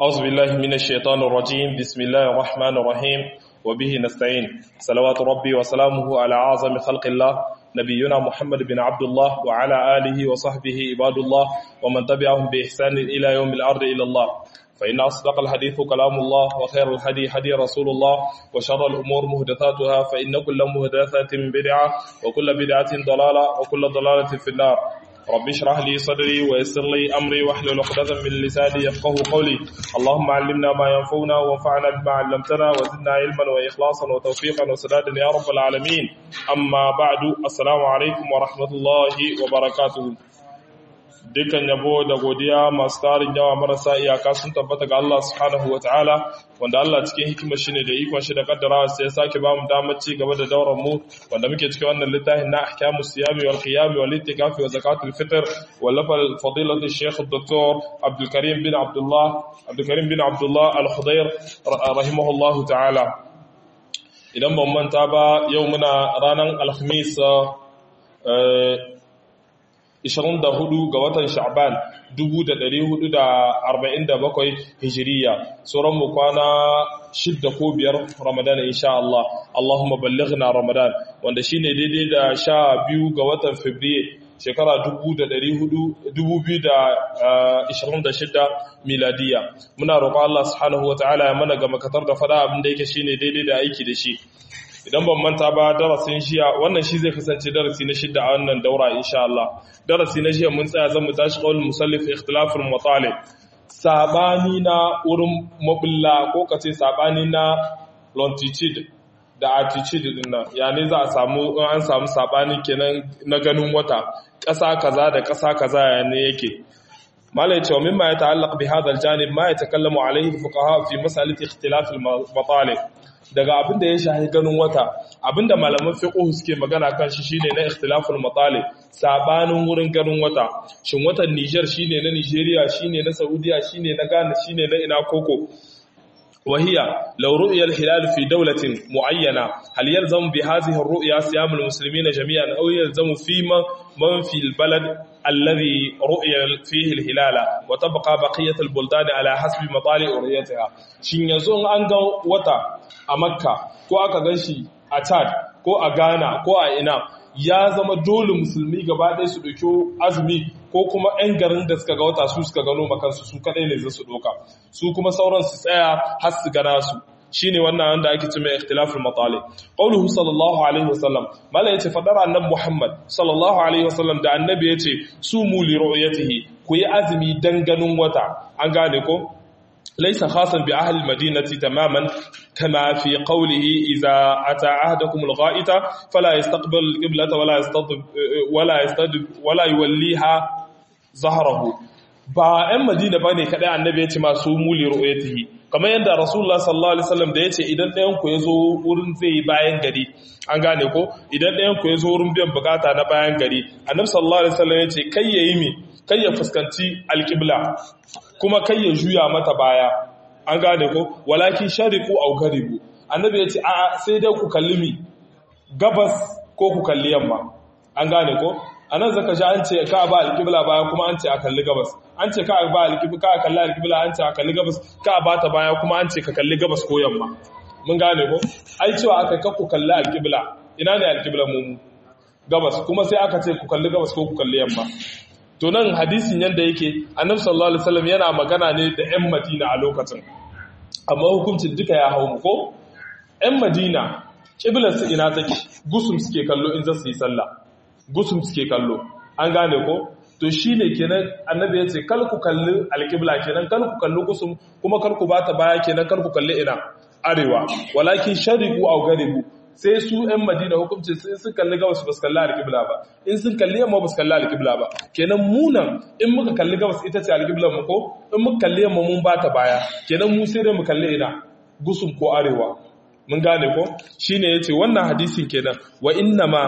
أعوذ بالله من الشيطان الرجيم بسم الله الرحمن الرحيم وبه نستعين صلوات ربي وسلامه على أعظم خلق الله نبينا محمد بن عبد الله وعلى آله وصحبه عباد الله ومن تبعهم بإحسان إلى يوم الأرض إلى الله فإن أصدق الحديث كلام الله وخير الهدي هدي رسول الله وشر الأمور مهدثاتها فإن كل مهدثة بدعة وكل بدعة ضلالة وكل ضلالة في النار رب اشرح لي صدري ويسر لي أمري واحلل عقدة من لساني يفقه قولي اللهم علمنا ما ينفعنا وانفعنا بما علمتنا وزدنا علما وإخلاصا وتوفيقا وسدادا يا رب العالمين أما بعد السلام عليكم ورحمة الله وبركاته dukkan yabo da godiya masu tarin yawa marasa iyaka sun tabbata ga Allah subhanahu wa ta'ala wanda Allah cikin hikimar shi ne da ikon shi da kaddara sai ya sake ba mu damar ci gaba da dauran mu wanda muke cikin wannan littafin na ahkamus siyami wal qiyam wal itikafi wa zakatul fitr wallafa fadilatu shaykh dr Abdul Karim bin Abdullah Abdul Karim bin Abdullah Al-Khudair rahimahullahu ta'ala idan ban manta ba yau muna ranar Alhamis 24 ga watan Sha'ban 1447 Hijiriya sauran mu kwana shidda ko biyar Ramadan insha Allah Allahumma ballighna Ramadan wanda shine daidai da sha biyu ga watan Fabrairu shekara 2026 miladiya muna roƙon Allah subhanahu wataala ya mana ga makatar da fada abin da yake shine daidai da aiki da shi idan ban manta ba darasin shiya wannan shi zai kasance darasi na shidda a wannan daura insha Allah darasi na shiya mun tsaya zan mu tashi qaul musallif ikhtilaful matalib sabani na wurin mabulla ko kace sabani na longitude da attitude din nan yani za a samu in an samu sabani kenan na ganin wata ƙasa kaza da ƙasa kaza ne yake malai cewa mimma ya ta'allaq bi hadha al-janib ma yatakallamu alayhi al-fuqaha fi mas'alati ikhtilaf al-matalib daga abin da ya shahi ganin wata abin da malaman fiqh suke magana kan shi shine na ikhtilaful matalib sabanin wurin ganin wata shin watan Niger shine na Nigeria shine na Saudiya shine na Ghana shine na ina koko وهي لو رؤي الهلال في دولة معينة هل يلزم بهذه الرؤيا صيام المسلمين جميعا أو يلزم فيما من في البلد الذي رؤي فيه الهلال وتبقى بقية البلدان على حسب مطالع رؤيتها شين يزون أنغا وتا أمكة كو أكا غنشي أتاد كو أغانا كو أئنا ya zama dole musulmi gaba ɗaya su ɗauki azumi ko kuma 'yan garin da suka ga wata su suka gano makansu su kaɗai ne za su ɗauka su kuma sauran su tsaya har su gana su shine wannan wanda ake ce mai ikhtilaful matali qauluhu sallallahu alaihi wasallam mala yace fadar annabi muhammad sallallahu alaihi wasallam da annabi yace sumu li ru'yatihi ku yi azumi dan ganin wata an gane ko ليس خاصا بأهل المدينة تماما كما في قوله إذا أتى عهدكم الغائط فلا يستقبل القبلة ولا يستطب ولا يستدب ولا يوليها ظهره ba ‘yan madina ba ne kaɗai annabi ya ce masu muli ru'ayatihi kamar yadda rasulullah sallallahu alaihi wasallam da ya ce idan ɗayan ku ya zo wurin zai bayan gari an gane ko idan ɗayan ku ya zo wurin biyan bukata na bayan gari annabi sallallahu alaihi wasallam ya ce kai ya yi mi kai ya fuskanci alƙibla kuma kai ya juya mata baya an gane ko walakin shariku au garibu annabi ya ce a sai dai ku kalli mi gabas ko ku kalli yamma an gane ko anan zaka ji an ce ka ba alƙibla baya kuma an ce a kalli gabas an ce ka ba alƙibla ka kalli alƙibla an ce a kalli gabas ka ba ta baya kuma an ce ka kalli gabas ko yamma mun gane ko ai cewa aka ka ku kalli alƙibla ina ne alƙibla mu gabas kuma sai aka ce ku kalli gabas ko ku kalli yamma to nan hadisin yanda yake annabi sallallahu alaihi wasallam yana magana ne da ƴan Madina a lokacin amma hukuncin duka ya hau ko ƴan Madina kiblar su ina take gusum suke kallo in za su yi sallah gusum suke kallo an gane ko to shine kenan annabi ya ce kal ku kalli alqibla kenan kal ku kalli gusum kuma kar ku bata baya kenan kar ku kalli ina arewa walakin shariqu aw garibu sai su ‘yan madina hukumci sai sun kalli gabas ba su kalli alƙibla ba in sun kalli yamma ba su kalli alƙibla ba kenan munan in muka kalli gabas ita ce alƙiblar mu ko in muka kalli yamma mun ba ta baya kenan mu sai dai mu kalli ina gusum ko arewa mun gane ko shine yace wannan hadisin kenan wa inna ma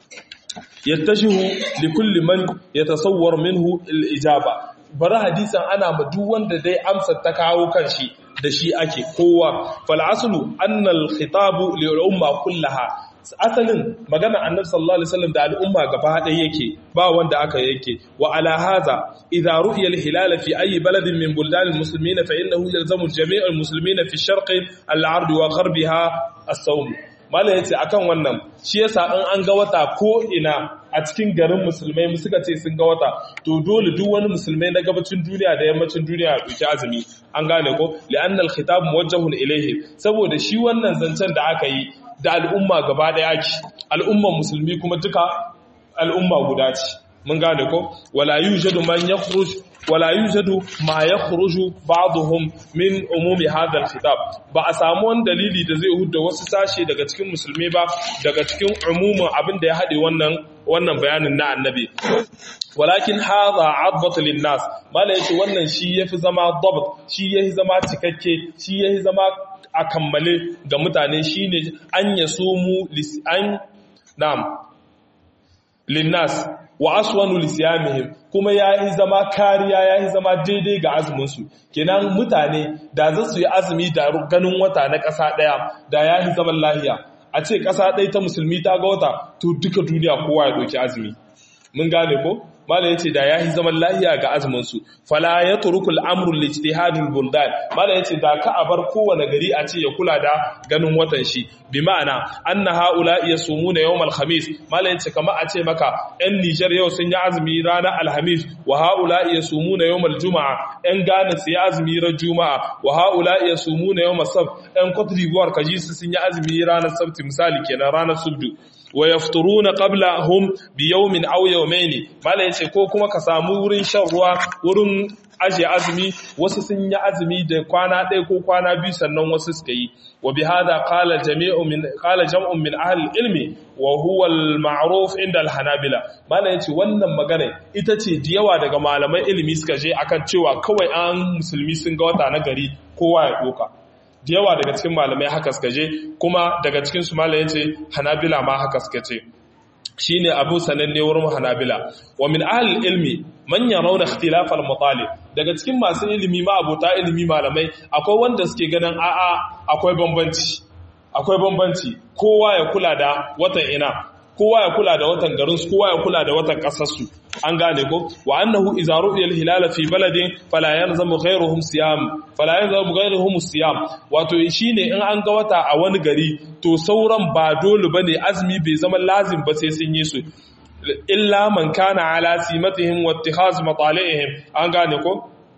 yattashihu li kulli man yatasawwar minhu al-ijaba bari hadisan ana ma duk wanda dai amsa ta kawo kan shi da shi ake kowa fal aslu anna al khitabu li umma kullaha asalin magana annabi sallallahu alaihi wasallam da al'umma gaba ɗaya yake ba wanda aka yake wa ala hadha idza ru'ya al-hilal fi ayi baladin min buldan al-muslimin fa innahu yalzamu jami' al-muslimin fi sharq al-ard wa gharbiha as-sawm mala yace akan wannan shi yasa in an ga wata ko ina a cikin garin musulmai mu suka ce sun ga wata to dole duk wani musulmai na gabacin duniya da yammacin duniya ya dauki azumi an gane ko li'anna al-khitab muwajjahun ilayhi saboda shi wannan zancen da aka yi da al'umma gaba daya ake al'umman musulmi kuma duka al'umma guda ce mun gane ko wala yujadu man yakhruj wala yujadu ma yakhruju ba'dhum min umumi hadha al-khitab ba a samu wani dalili da zai hudda wasu sashe daga cikin musulmi ba daga cikin umumin abin da ya hade wannan wannan bayanin na annabi walakin hadha adbat lin-nas mala yace wannan shi yafi zama dabt shi yafi zama cikakke shi yafi zama a kammale ga mutane shine an yasumu an na'am linnas wa aswanu lisiyamihim kuma yayi zama kariya yayi zama daidai ga azumin su kenan mutane da za su yi azumi da ganin wata na ƙasa ɗaya da yayi zaman lahiya a ce ƙasa ɗaya ta musulmi ta ga wata to duka duniya kowa ya ɗauki azumi mun gane ko mala yace da yahi zaman lahiya ga azumin su fala yatruku al-amru li-ijtihad al-buldan mala yace da ka abar kowane gari a ce ya kula da ganin watan shi bi ma'ana anna haula yasumuna yawm al-khamis mala yace kama a ce maka ɗan Niger yau sun yi azumi ranar alhamis wa haula yasumuna yawm al-juma'a ɗan Ghana su yi azumi ran juma'a wa haula yasumuna yawm as-sabt ɗan Cote d'Ivoire kaji su sun yi azumi ranar sabti misali kenan ranar subdu wa yafturuna qablahum bi yawmin aw yawmayn mala yace ko kuma ka samu wurin shan ruwa wurin aje azumi wasu sun yi azumi da kwana ɗaya ko kwana biyu sannan wasu suka yi wa bi hada qala jami'u min qala jam'un min ahli ilmi wa huwa al-ma'ruf inda al-hanabila mala yace wannan magana ita ce da yawa daga malaman ilimi suka je akan cewa kawai an musulmi sun ga wata na gari kowa ya doka da yawa daga cikin malamai haka suka je kuma daga cikin su malamai yace hanabila ma haka suka ce shine abu sananne wurin hanabila wa min ahli ilmi man yarawna ikhtilaf al-mutalib daga cikin masu ilimi ma abota ilimi malamai akwai wanda suke ganin a'a akwai bambanci akwai bambanci kowa ya kula da watan ina kowa ya kula da watan garinsu kowa ya kula da watan ƙasarsu an gane ko wa annahu idza ru'ya al-hilala fi baladin fala yalzamu ghayruhum siyam fala yalzamu ghayruhum siyam wato shine in an ga wata a wani gari to sauran ba dole bane azumi bai zama lazim ba sai sun yi su illa man kana ala simatihim wa ittikhaz matalihim an gane ko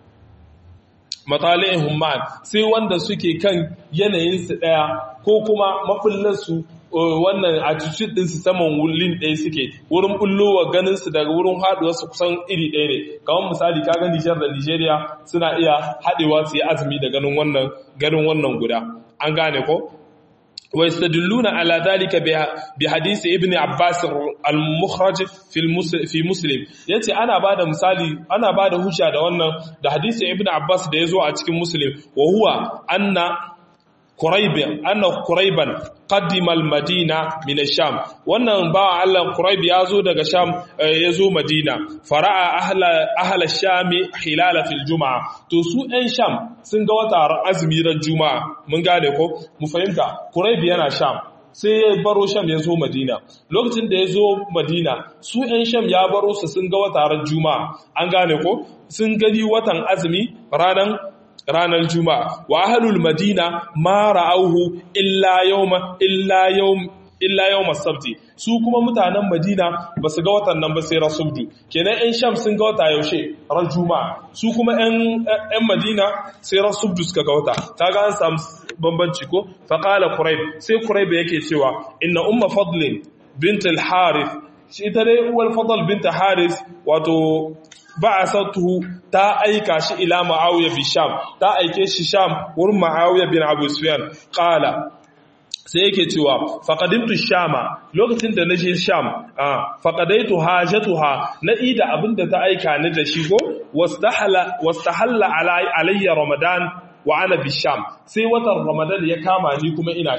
matalihim man sai wanda suke kan yanayin su daya ko kuma mafullarsu wannan attitude ɗinsu saman wulin ɗaya suke wurin bullowa ganinsu daga wurin haɗuwarsu kusan iri ɗaya ne kamar misali kaga Nijar da Nijeriya suna iya haɗewa su yi azumi da ganin wannan ganin wannan guda an gane ko wa yastadilluna ala dhalika bi hadisi ibn Abbas al-mukhraj fi fi Muslim yace ana bada misali ana bada hujja da wannan da hadisi ibn Abbas da yazo a cikin Muslim wa huwa anna Quraib anna Quraiban qaddima al-Madina min ash-Sham wannan ba Allah Quraib yazo daga Sham yazo Madina fara'a ahla ahla ash-Sham hilala fil Juma'a to su ɗan Sham sun ga wata azumi ran Juma'a mun gane ko mu fahimta Quraib yana Sham sai ya baro Sham ya zo Madina lokacin da ya zo Madina su ɗan Sham ya baro su sun ga wata ran Juma'a an gane ko sun gani watan azumi ranan ranar juma'a wa ahlul madina ma ra'auhu illa yawma illa yawm illa yawm as-sabti su kuma mutanen madina ba su ga watan nan ba sai rasubdu kenan ɗan sham sun ga wata yaushe ran juma'a su kuma ɗan ɗan madina sai rasubdu suka ga wata kaga an samu bambanci ko fa qala quraib sai quraib yake cewa inna umma fadlin bint al-harith shi ita dai uwar fadl bint haris wato ba'asatuhu ta aika shi ila Muawiya bi Sham ta aike shi Sham wurin Muawiya bin Abu Sufyan qala sai yake cewa faqadimtu Shama lokacin da naje Sham ah faqadaitu hajatuha na ida abinda ta aika ni da shi go wastahala wastahalla alayya Ramadan wa ana bi Sham sai watan Ramadan ya kama ni kuma ina Sham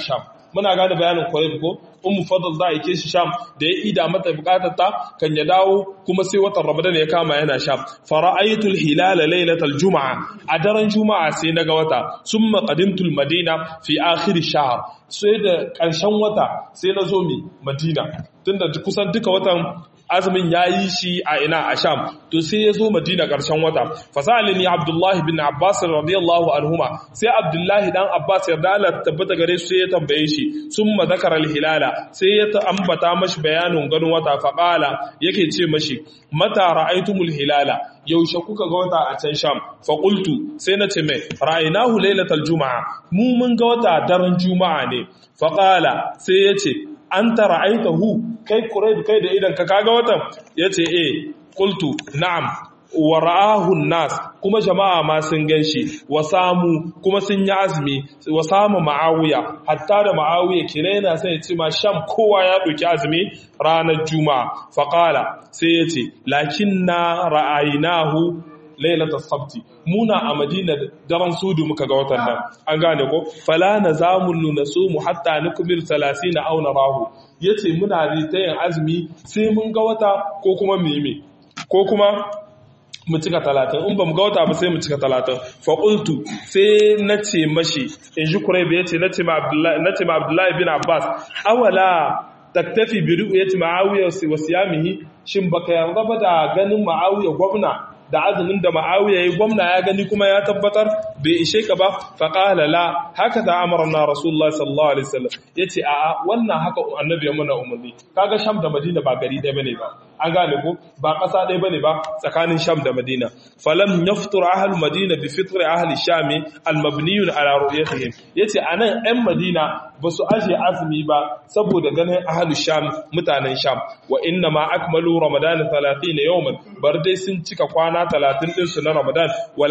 muna gane bayanin Qurayb ko ummu fadl za a ke shi sham da ya ida mata bukatar ta kan ya dawo kuma sai watan ramadan ya kama yana sham fara'aytul hilala lailatal juma'a a daren juma'a sai naga wata summa qadimtul madina fi akhir shahr sai da karshen wata sai na zo mi madina tunda kusan duka watan azumin ya yi shi a ina a sham to sai ya zo madina ƙarshen wata fasalini abdullahi bin abbas radiyallahu anhuma sai abdullahi dan abbas yarda Allah tabbata gare su sai ya tambaye shi summa zakara hilala sai ya ambata mashi bayanin ganin wata faqala yake ce mashi mata ra'aytumul hilala yaushe kuka ga wata a can sham fa qultu sai na ce mai ra'aynahu lailatal juma'a mu mun ga wata daren juma'a ne faqala sai ya ce an tara aitahu kai kurai kai da idan ka kaga watan ya ce eh kultu na'am wa ra'ahu nas kuma jama'a ma sun ganshi wa samu kuma sun yi azumi wa samu ma'awiya hatta da ma'awiya kire yana sai ya ce ma sham kowa ya ɗauki azumi ranar juma'a faqala sai ya ce lakinna ra'aynahu lailatul sabti muna a madina daren sudu muka ga watan nan an gane ko fala nazamun nasumu hatta nukmil 30 aw narahu yace muna ta yin azumi sai mun ga wata ko kuma meme ko kuma mu cika talatin in ba mu ga wata ba sai mu cika talatin fa qultu sai nace mashi in ji kuraibe yace nace ma abdullahi nace ma abdullahi bin abbas awala taktafi bi ru'yati ma'awiya wa siyamihi shin baka yarda ba da ganin ma'awiya gwamna da azumin da ma'awiya ya gwamna ya gani kuma ya tabbatar bai ishe ka ba faƙala la haka da amarna rasulullah sallallahu alaihi wasallam ya ce a wannan haka annabi ya mana umarni kaga sham da madina ba gari ɗaya bane ba an gane ko ba ƙasa ɗaya bane ba tsakanin sham da madina falam yaftur ahal madina bi fitr ahli shami al mabniyun ala ru'yatihim yace anan ɗan madina ba su aje azumi ba saboda ganin ahli sham mutanen sham wa inna ma akmalu ramadan 30 yawman bar dai sun cika kwana talatin ɗinsu na Ramadan wal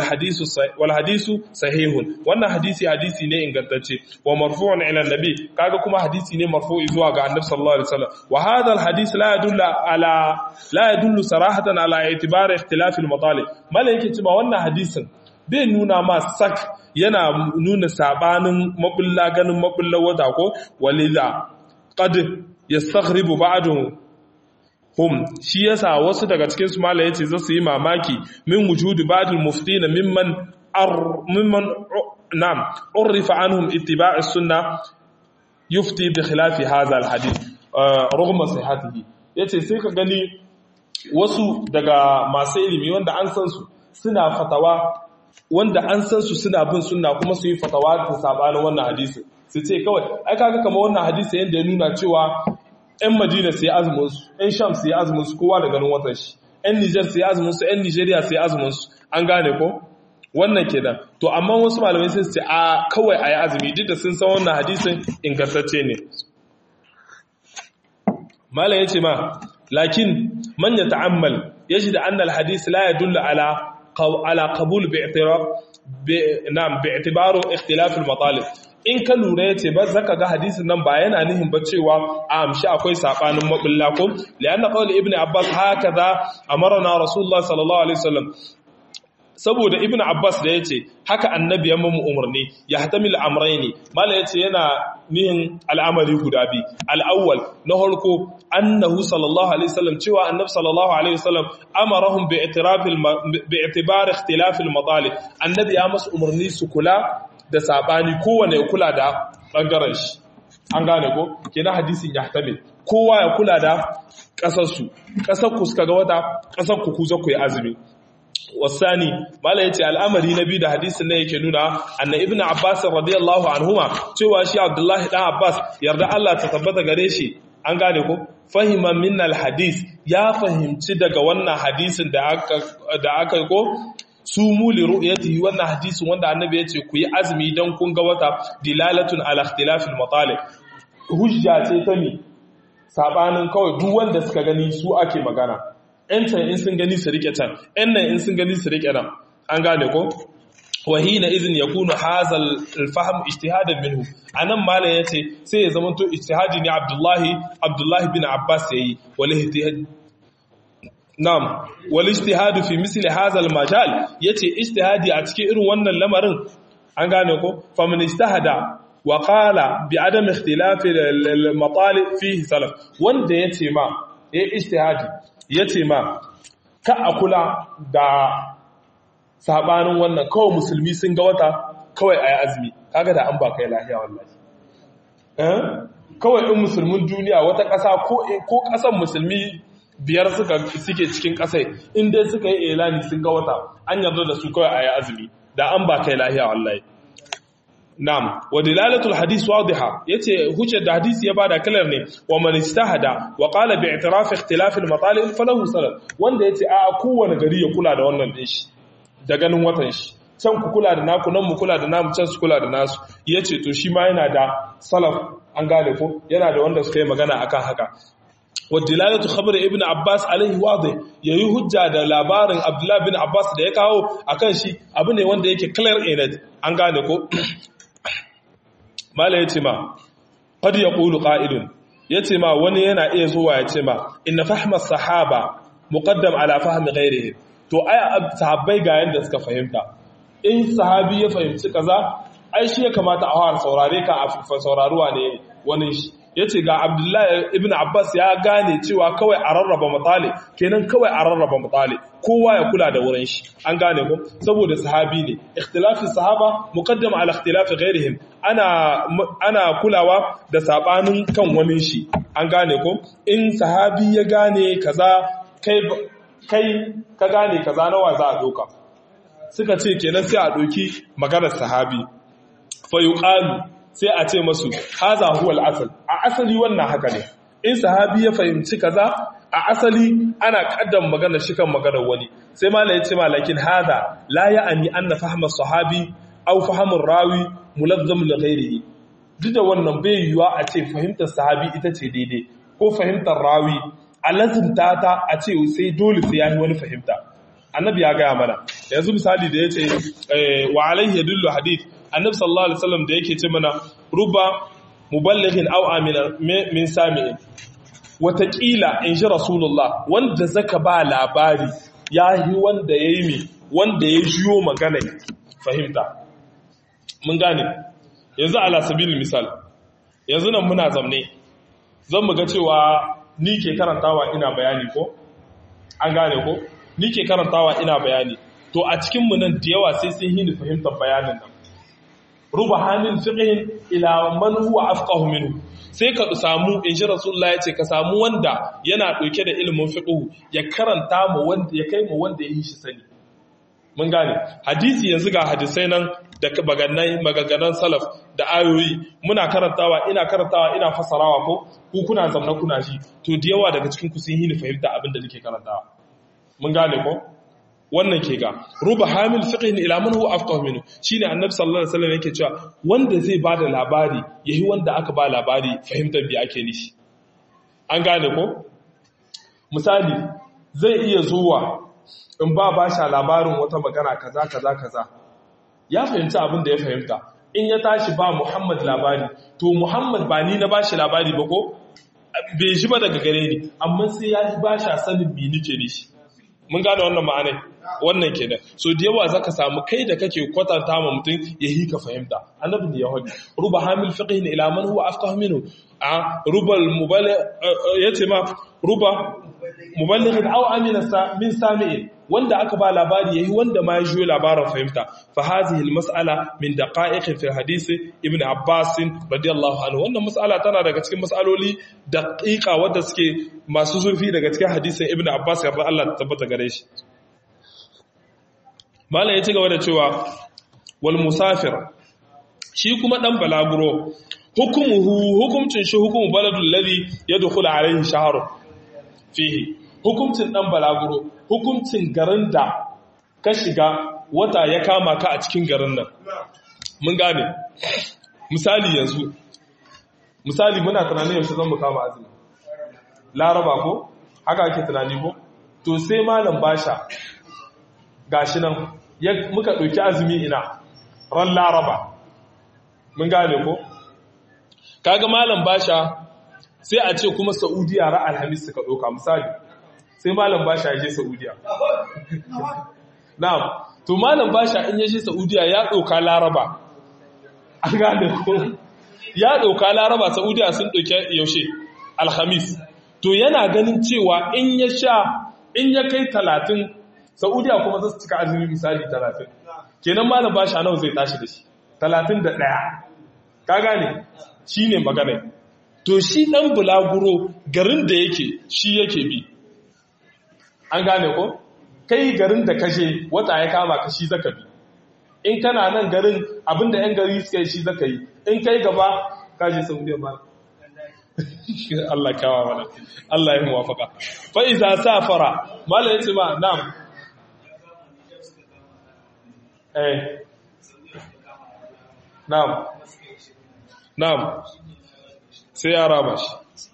hadisu sahihun wannan hadisi hadisi ne ingantacce wa marfu'un ila nabi kaga kuma hadisi ne marfu'i zuwa ga annabi sallallahu alaihi wasallam wa hadha al hadis la yadullu ala la yadullu sarahatan ala i'tibar ikhtilaf al matalib malaike cewa wannan hadisin bai nuna ma sak yana nuna sabanin mabulla ganin mabulla wata ko walidha qad yastaghribu ba'dahu hum shi yasa wasu daga cikin su mala yace za su yi mamaki min wujudi ba'dul muftina mimman ar mimman nam urifa anhum ittiba' as-sunnah yufti bi khilafi hadha al-hadith rugma sihhatihi yace sai ka gani wasu daga masu ilimi wanda an san su suna fatawa wanda an san su suna bin sunna kuma su yi fatawa da sabanin wannan hadisi su ce kawai ai kaga kamar wannan hadisi yanda ya nuna cewa 'yan Madina sai azuminsu, 'yan Sham sai azuminsu kowa da ganin watan shi, 'yan Nijar sai azuminsu, 'yan Nijeriya sai azuminsu, an gane ko? Wannan kenan. To, amma wasu malamai sai su ce, a kawai a yi azumi duk da sun san wannan hadisin ingantacce ne. Malam ya ce ma, lakin manya ta'ammal ya shi da annal hadis la ya dulla ala ala qabul bi'tibaru ikhtilafil matalib in ka lura ya ce ba zaka ga hadisin nan ba yana nihin ba cewa a amshi akwai sabanin mabulla ko lianna qawl ibn abbas hakaza amarna rasulullah sallallahu alaihi wasallam saboda ibn abbas da yace haka annabi ya mamu umarni ya hatamil amrayni mala yace yana nihin al'amari guda bi al-awwal na harko annahu sallallahu alaihi wasallam cewa annabi sallallahu alaihi wasallam amarahum bi i'tirafil bi i'tibar ikhtilaf al-matalib annabi ya masu umarni su kula da sabani kowane ya kula da ɓangaren shi an gane ko kenan hadisin ya tamil kowa ya kula da ƙasarsu ƙasar ku suka ga wata ƙasar ku kuza ku yi azumi wasani mala yace al'amari na biyu da hadisin nan yake nuna anna ibnu abbas radiyallahu anhuma cewa shi abdullahi dan abbas yarda Allah ta tabbata gare shi an gane ko fahima min hadis ya fahimci daga wannan hadisin da aka da aka ko su muli ru'yatihi wannan hadisin wanda annabi yace ku yi azumi dan kun ga wata dilalatun ala ikhtilafil matalib hujja ce ta mi sabanin kawai duk wanda suka gani su ake magana ‘yan can in sun gani su rike can, ‘yan nan in sun gani su rike nan, an gane ko? wahina izin ya kuna hazal alfaham ijtihadin minhu anan malam yace sai ya zama to ijtihadi ne Abdullahi Abdullahi bin Abbas yayi wal ijtihad Na'am, wal ijtihadu fi misli hadha al majal yace ijtihadi a cikin irin wannan lamarin an gane ko faman ijtahada wa qala bi adam ikhtilaf al-matalib fihi salaf wanda yace ma ya ijtihadi yace ma ka akula da sabanin wannan kawai musulmi sun ga wata kawai ayi azumi kaga da an ba kai lafiya wallahi eh kawai in musulmin duniya wata ƙasa ko ƙasan musulmi biyar suka suke cikin ƙasai in dai suka yi elani sun ga wata an yarda da su kawai a yi azumi da an ba kai lahiya wallahi na'am wa dilalatul hadith wadiha yace hujjar da hadisi ya bada kalar ne wa man istahada wa qala bi i'tiraf ikhtilaf al matalib falahu salat wanda yace a kowane gari ya kula da wannan din shi da ganin watan shi can ku kula da naku nan mu kula da namu can su kula da nasu yace to shi ma yana da salaf an gane ko yana da wanda suka yi magana akan haka wadilalatu khabar ibn abbas alaihi wadi yayi hujja da labarin abdullah bin abbas da ya kawo akan shi abu ne wanda yake clear in it an gane ko mala yace ma qad yaqulu qa'ilun yace ma wani yana iya zuwa yace ma inna fahma sahaba muqaddam ala fahmi ghairihi to ai sahabbai ga yanda suka fahimta in sahabi ya fahimci kaza ai shi ya kamata a fara saurare ka a sauraruwa ne wani shi ya ce ga abdullahi ibn abbas ya gane cewa kawai a rarraba matsali kenan kawai a rarraba matsali kowa ya kula da wurin shi an gane ku saboda sahabi ne ikhtilafin sahaba muqaddam ala ikhtilafi ghairihim ana ana kulawa da sabanin kan wani shi an gane ku in sahabi ya gane kaza kai kai ka gane kaza nawa za a doka suka ce kenan sai a doki maganar sahabi fa yuqalu sai a ce masu haza huwa al-asal a asali wannan haka ne in sahabi ya fahimci kaza a asali ana kaddam magana shi kan maganar wani sai mala ya ce malakin haza la ya'ani anna fahma sahabi aw fahmur rawi mulazzam li ghairihi duk da wannan bai yiwa a ce fahimtar sahabi ita ce daidai ko fahimtar rawi a lazimta ta a ce sai dole sai yayi wani fahimta annabi ya gaya mana yanzu misali da yace wa alaihi yadullu hadith annabi sallallahu alaihi wasallam da yake ce mana ruba muballighin aw amina min sami'in wataƙila in ji rasulullah wanda zaka ba labari ya yi wanda ya yi mi wanda ya jiyo magana fahimta mun gane yanzu ala sabil misal yanzu nan muna zamne zan mu ga cewa ni ke karantawa ina bayani ko an gane ko ni ke karantawa ina bayani to a cikinmu nan da yawa sai sun hini fahimtar bayanin nan ruba hannun fiqhin ila man huwa afqahu minhu sai ka samu in ji rasulullah ya ce ka samu wanda yana ɗauke da ilimin fiqhu ya karanta mu wanda ya kai mu wanda ya yi shi sani mun gane hadisi yanzu ga hadisai nan da bagannai magaganan salaf da ayoyi muna karantawa ina karantawa ina fasarawa ko ku kuna zamna kuna shi to da yawa daga cikin ku sun yi ni fahimta abin da nake karantawa mun gane ko wannan ke ga ruba hamil fiqhin ila man huwa afqahu minhu shine annabi sallallahu alaihi wasallam yake cewa wanda zai bada labari yayi wanda aka ba labari fahimtar bi ake nishi an gane ko misali zai iya zuwa in ba ba sha labarin wata magana kaza kaza kaza ya fahimci abin da ya fahimta in ya tashi ba Muhammad labari to Muhammad ba ni na bashi labari ba ko bai shi ba daga gare ni amma sai ya ba shi sanin bi nike ne shi mun gane wannan ma'anai wannan kenan so da yawa zaka samu kai da kake kwatanta ma mutum ya yi ka fahimta annabi ne yahudi ruba hamil fiqhin ila man huwa afqah minhu a ruba muballigh yace ma ruba muballigh aw amina min sami'in wanda aka ba labari yayi wanda ma ya jiyo labarin fahimta fa hadhihi al mas'ala min daqa'iq fi hadith ibn abbas radiyallahu anhu wannan mas'ala tana daga cikin mas'aloli daqiqa wanda suke masu zurfi daga cikin hadisin ibn abbas yarda Allah ta tabbata gare shi malam ya ci gaba da cewa wal musafir shi kuma dan balaguro hukumuhu hukumcin shi hukumu baladul ladhi yadkhulu alayhi shahru fihi hukumcin dan balaguro hukumcin garin da ka shiga wata ya kama ka a cikin garin nan mun gane misali yanzu misali muna tunanin yaushe zan mu kama azumi laraba ko haka ake tunani ko to sai malam basha gashi nan muka ɗauki azumi ina ran laraba mun gane ko kaga malam basha sai a ce kuma saudiya ra alhamis suka ɗauka misali sai malam basha ya je saudiya na'am to malam basha in ya je saudiya ya ɗauka laraba an gane ko ya ɗauka laraba saudiya sun ɗauke yaushe alhamis to yana ganin cewa in ya sha in ya kai talatin saudiya kuma za su cika azumi misali talatin kenan malam ba shi nawa zai tashi da shi talatin da ɗaya ka gane shi ne magana to shi ɗan bulaguro garin da yake shi yake bi an gane ko kai garin da kashe wata ya kama ka shi zaka bi in kana nan garin abinda yan gari suka yi shi zaka yi in kai gaba kaje saudiya ba Allah kawa mana Allah ya muwafaka fa iza safara mala yace ma na'am eh na'am na'am sai ya raba shi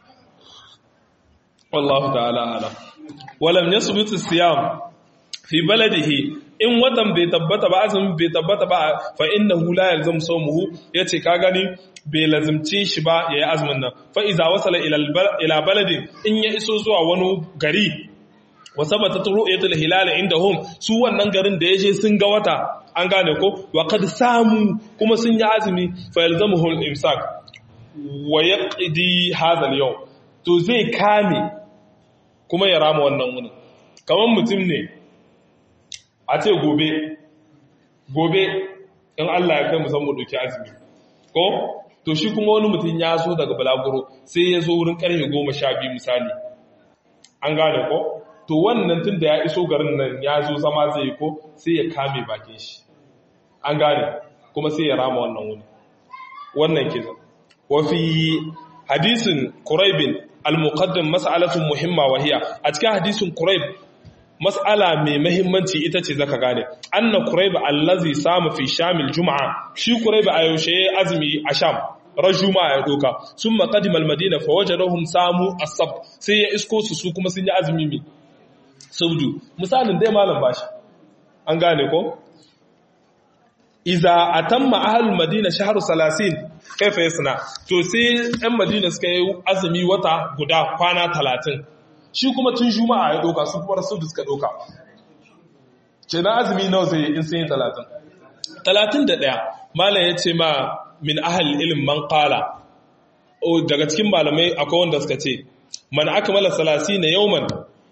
wallahu ta'ala alam walam yasbut as-siyam fi baladihi in watan bai tabbata ba azumin bai tabbata ba fa innahu la yalzam sawmuhu yace ka gani bai lazimci shi ba yayi azumin nan fa iza wasala ila ila baladin in ya iso zuwa wani gari wa sabata ru'yatul hilal indahum su wannan garin da yaje sun ga wata an gane ko wa qad samu kuma sun yi azumi fa yalzamuhu al-imsak wa yaqdi hadha al-yawm to zai kame kuma ya rama wannan wuni kamar mutum ne a ce gobe gobe in Allah ya kai mu san mu doki azumi ko to shi kuma wani mutum ya zo daga balaguro sai ya zo wurin karfe goma sha biyu misali an gane ko to wannan tun da ya iso garin nan ya zo zama zai yi ko sai ya kame bakin shi an gane kuma sai ya rama wannan wuni wannan kizan wafi hadisin quraibin al-muqaddam mas'alatun muhimma wahiya a cikin hadisin quraib mas'ala mai mahimmanci ita ce zaka gane anna quraib allazi sama fi shamil juma'a shi quraib a yaushe azumi a sham ran juma'a ya doka summa qadima al-madina fa wajadahum samu as-sab sai ya isko su su kuma sun yi azumi mi saudu misalin dai malam bashi an gane ko iza atamma ahlul madina shahru 30 kaifa yasna to sai ɗan madina suka yi azumi wata guda kwana 30 shi kuma tun juma'a ya doka su kuma rasul suka doka ce na azumi nawa zai in sun yi 30 31 malam ya ce ma min ahal ilm man qala daga cikin malamai akwai wanda suka ce man akmala 30 yawman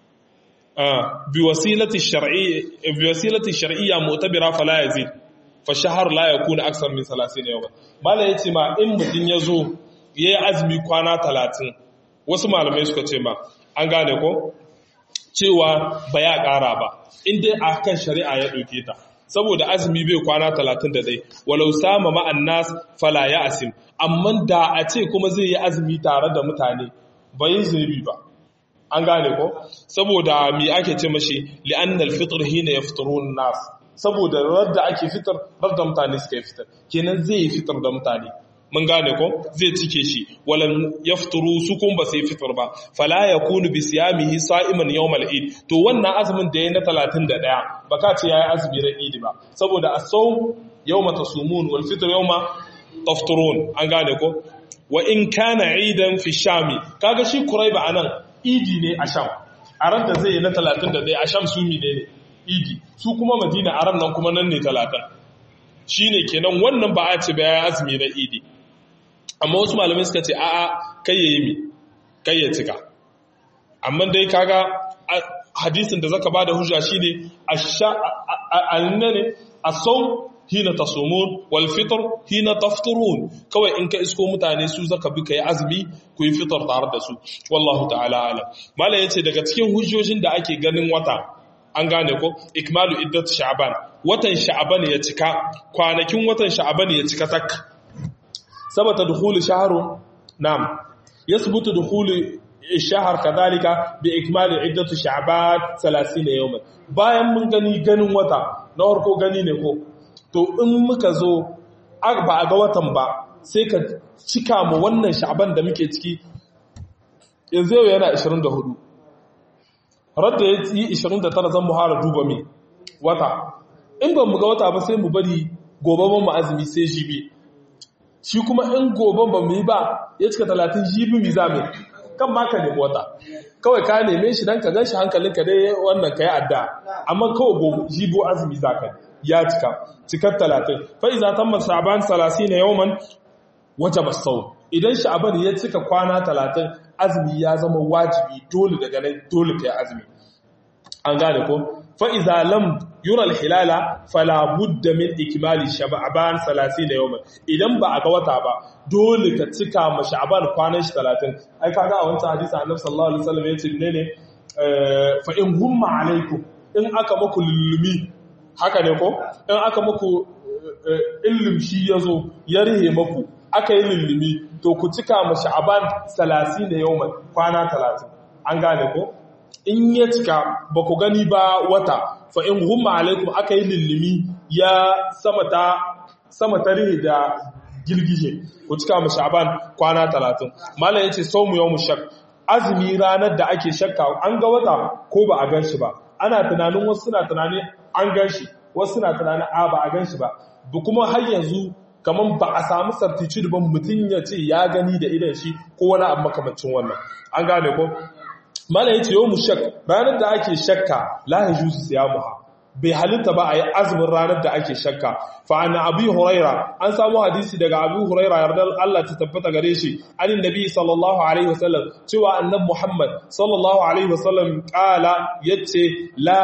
bi wasilati shar'i bi wasilati shar'iyya mu'tabira fala yazid fa shahar la yakuna aksar min 30 yawma malam ya ce ma in mutun yazo yayi azumi kwana 30 wasu malamai suka ce ma an gane ko cewa ba ya ƙara ba inda a kan shari'a ya ɗauke ta saboda azumi bai kwana talatin da dai walau sama ma'an nas fala ya asim amma da a ce kuma zai yi azumi tare da mutane ba yin zunubi ba an gane ko saboda mi ake ce mashi li'annal fitr hina yafturun nas saboda radda ake fitar radda mutane suka yi fitar kenan zai yi fitar da mutane mun gane ko zai cike shi walam yafturu su kun ba sai fitar ba fala yakunu bi siyamihi sa'iman yawmal eid to wannan azumin da yayin na 31 baka ce yayi azumi ran eid ba saboda as-sawm yawma tasumun wal fitr yawma tafturun an gane ko wa in kana eidan fi shami kaga shi kuraiba anan idi ne a sham a ran da zai yi na 31 a sham su ne ne idi su kuma madina a ran nan kuma nan ne 30 shine kenan wannan ba a ce ba yayi azumi na idi amma wasu malamai suka ce a'a kai ya yi mi kai ya cika amma dai kaga hadisin da zaka bada hujja shine annane as-sawm hina tasumun wal fitr hina tafturun kawai in ka isko mutane su zaka bi kai azumi ku yi fitar tare da su wallahu ta'ala alam mala yace daga cikin hujjojin da ake ganin wata an gane ko ikmalu iddat sha'ban watan sha'ban ya cika kwanakin watan sha'ban ya cika tak ثبت دخول شهر نعم يثبت دخول الشهر كذلك بإكمال عدة شعبات 30 يوما bayan mun gani ganin wata na farko gani ne ko to in muka zo ba a ga watan ba sai ka cika mu wannan sha'ban da muke ciki yanzu yau yana 24 radda ya yi 29 zan muhara duba mi wata in ban mu ga wata ba sai mu bari gobe mu azumi sai jibi shi kuma in gobe ba mu yi ba ya cika talatin jibi mi za mai kan ma ka nemi wata kawai ka neme shi don ka gan shi hankalinka dai wannan ka yi adda amma kawai gobe jibo azumi za ka ya cika cikar talatin fa'i za ta masaban salasi na yawman wajaba sau idan sha'aban ya cika kwana talatin azumi ya zama wajibi dole daga nan dole kai azumi an gane ko fa iza lam yura al-hilala fala budda min ikmali sha'ban 30 yawman idan ba a ga wata ba dole ka cika ma sha'ban kwanan shi 30 ai kaga a wancan hadisi annabi sallallahu alaihi wasallam yace ne ne fa in humma alaikum in aka muku lullumi haka ne ko in aka muku illim shi yazo ya rihe muku aka yi lullumi to ku cika ma sha'ban 30 yawman kwana 30 an gane ko in ya cika ba ku gani ba wata fa in humma alaikum aka yi lullumi ya sama ta sama ta rihe da girgije ku cika mu sha'ban kwana 30 mallan yace sawmu yawmu shak azumi ranar da ake shakka an ga wata ko ba a gan shi ba ana tunanin wasu suna tunanin an gan shi wasu suna tunanin a ba a gan shi ba ba kuma har yanzu kamar ba a samu certitude ba mutum ya ce ya gani da idan shi ko wani abu makamancin wannan an gane ko mala yace yau mushak ranar da ake shakka la yajuzu siyamuha bai halitta ba a yi azumin ranar da ake shakka fa an abi huraira an samu hadisi daga abu huraira yardar Allah ta tabbata gare shi anin nabi sallallahu alaihi wasallam cewa annabi muhammad sallallahu alaihi wasallam kala yace la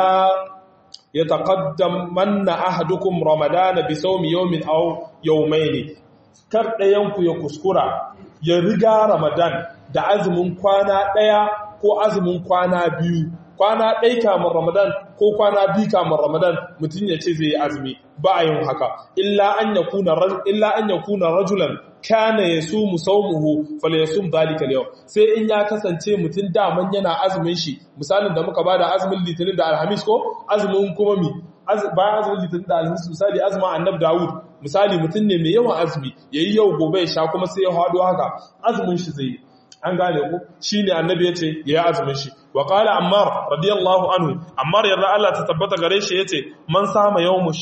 yataqaddam manna ahadukum ramadana bi sawmi yawmin aw yawmayn kar dayan ku ya kuskura ya riga ramadan da azumin kwana daya ko azumin kwana biyu kwana ɗai kamar ramadan ko kwana biyu kamar ramadan mutum ya ce zai yi azumi ba a yin haka illa an ya kuna rajulan kana ya su musaumuhu fala ya sun zalika yau sai in ya kasance mutum daman yana azumin shi misalin da muka bada azumin litinin da alhamis ko azumin kuma mi bayan azumin litinin da alhamis misali azumin annab dawud misali mutum ne mai yawan azumi yayi yau gobe ya sha kuma sai ya hado haka azumin shi zai yi an gane ku shi ne annabi ya ce ya azumin shi wa ƙala ammar radiyallahu anhu ammar yarda Allah ta tabbata gare shi ya ce man sama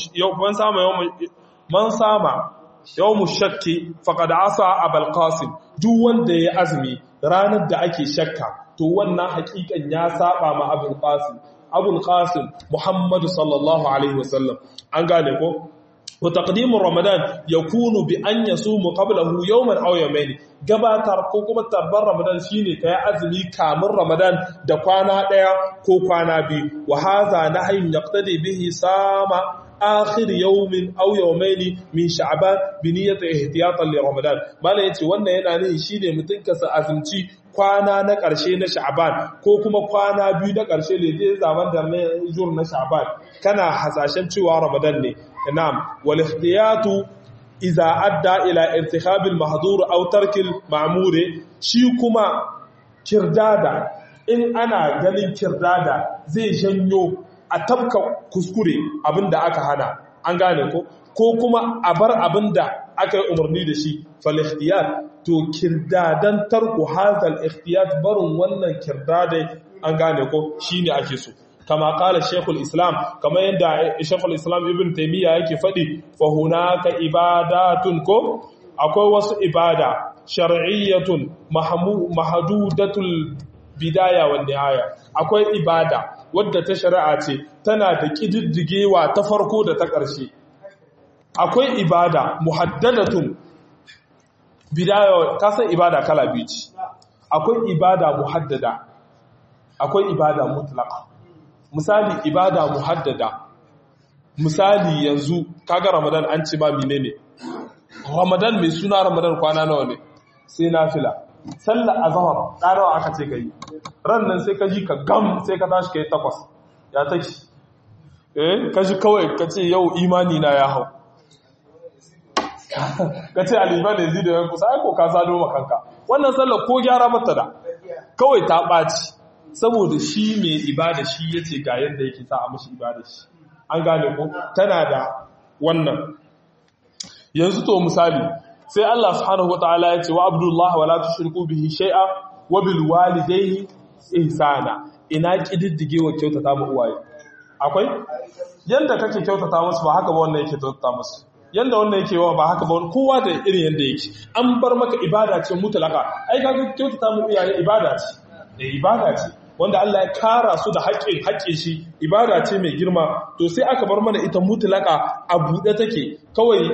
yawmu shakki faqad asa abul qasim duk wanda ya azumi ranar da ake shakka to wannan hakikan ya saba ma abul qasim abul qasim muhammadu sallallahu alaihi wasallam an gane ko وتقديم رمضان يكون بأن يصوم قبله يوما أو يومين gabatar ko kuma tabbar ramadan shine kai azumi kamun ramadan da kwana daya ko kwana biyu wa hadha nahyun yaqtadi bihi sama akhir yawmin aw yawmayn min sha'ban bi niyyati ihtiyatan li ramadan mala yace wannan yana ne shine mutun ka sa azumci kwana na ƙarshe na sha'ban ko kuma kwana biyu na ƙarshe ne dai zaman da na jur na sha'ban kana hasashen cewa ramadan ne na'am wal ihtiyatu iza adda ila irtikhabil mahdhur aw tarkil ma'mur shi kuma kirdada in ana ganin kirdada zai janyo a tabka kuskure abinda aka hana an gane ko ko kuma a bar abinda aka yi umarni da shi fal ikhtiyar to kirdadan tarku hazal ikhtiyar barin wannan kirdadai an gane ko shine ake so kama kala shekul islam kama yadda shekul islam ibn taimiyya yake faɗi fahunaka ibadatun ko akwai wasu ibada shar'iyyatun mahadudatul bidaya wa nihaya akwai ibada wadda ta shari'a ce tana da kididdigewa ta farko da ta ƙarshe akwai ibada muhaddadatun bidaya kasan ibada kala biyu ce akwai ibada muhaddada akwai ibada mutlaka misali ibada muhaddada misali yanzu kaga ramadan an ce ba menene ramadan mai suna ramadan kwana nawa ne sai nafila sallar azhar ɗarawa aka ce kai ran nan sai ka ji ka gam sai ka tashi kai takwas ya take eh ka ji kawai ka ce yau imani na ya hau ka ce aliman ne zai da yanku sai ko ka sado makanka wannan sallar ko gyara mata da kawai ta ɓaci saboda shi mai ibada shi ya ce ga yadda yake sa a mashi ibada shi an gane ko tana da wannan yanzu to misali sai Allah subhanahu wataala ya ce wa abdullah wala tushriku bihi shay'a wa bil walidayni ihsana ina kididdige wa kyautata mu uwaye akwai yanda kake kyautata musu ba haka ba wannan yake kyautata musu yanda wannan yake wa ba haka ba kowa da irin yanda yake an bar maka ibada ce mutlaka ai kaga kyautata mu iyaye ibada ce da ibada ce wanda Allah ya kara su da haƙƙin haƙƙin shi ibada ce mai girma to sai aka bar mana ita mutlaka a buɗe take kawai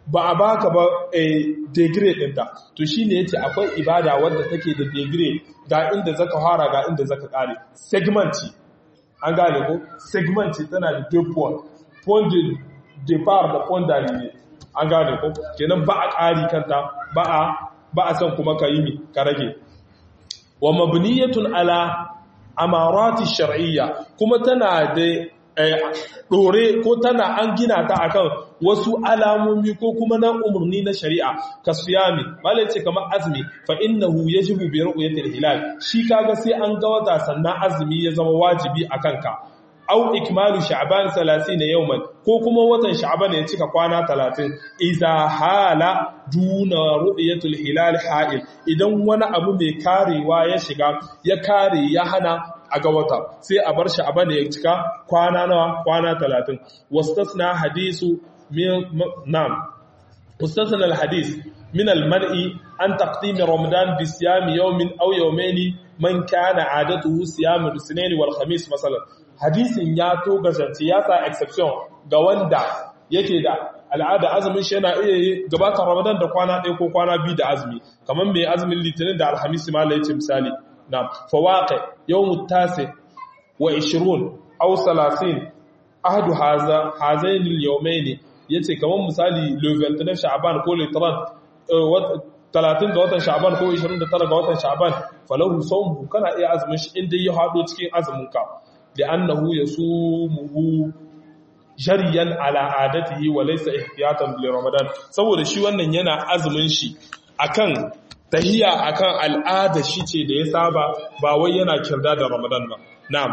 ba a baka ba a degree ɗinta to shi ne ya ce akwai ibada wadda take da degree ga inda zaka fara ga inda zaka ƙare segmenti an gane ko segmenti tana da deux points point de départ da point d'arrivée an gane ko kenan ba a ƙari kanta ba a ba a san kuma ka yi ka rage wa mabniyatun ala amarati shar'iyya kuma tana da ɗore ko tana an gina ta akan wasu alamomi ko kuma na umarni na shari'a ka suyami malai ce kamar azumi fa innahu yajibu bi ru'yatil hilal shi kaga sai an ga wata sannan azumi ya zama wajibi akan ka au ikmalu sha'ban 30 yawman ko kuma watan sha'ban ya cika kwana 30 idza hala duna ru'yatul hilal ha'il idan wani abu mai karewa ya shiga ya kare ya hana a ga wata sai a bar sha'ban ya cika kwana nawa kwana 30 wastasna hadisu min nam wastasna alhadis min almar'i an taqdim ramadan bi siyam yawmin aw yawmayn man kana adatuhu siyam al-sunayn wal khamis masalan hadisin ya to gazance ya sa exception ga wanda yake da al'ada azumin shi yana iya gabatar ramadan da kwana ɗaya ko kwana biyu da azumi kamar mai azumin litinin da alhamis ma la yace misali na fawaqi yawm tasi wa 20 aw 30 ahadu haza hazain al-yawmayn yace kamar misali le 29 sha'ban ko le 30 talatin ga watan sha'ban ko 29 ga watan sha'ban falahu sawmu kana iya azumin shi inda ya hado cikin azumin ka لأنه يصومه jariyan ala adatihi wa laysa ihtiyatan li ramadan saboda shi wannan yana azumin shi akan tahiya akan al'ada shi ce da ya saba ba wai yana kirda da ramadan ba na'am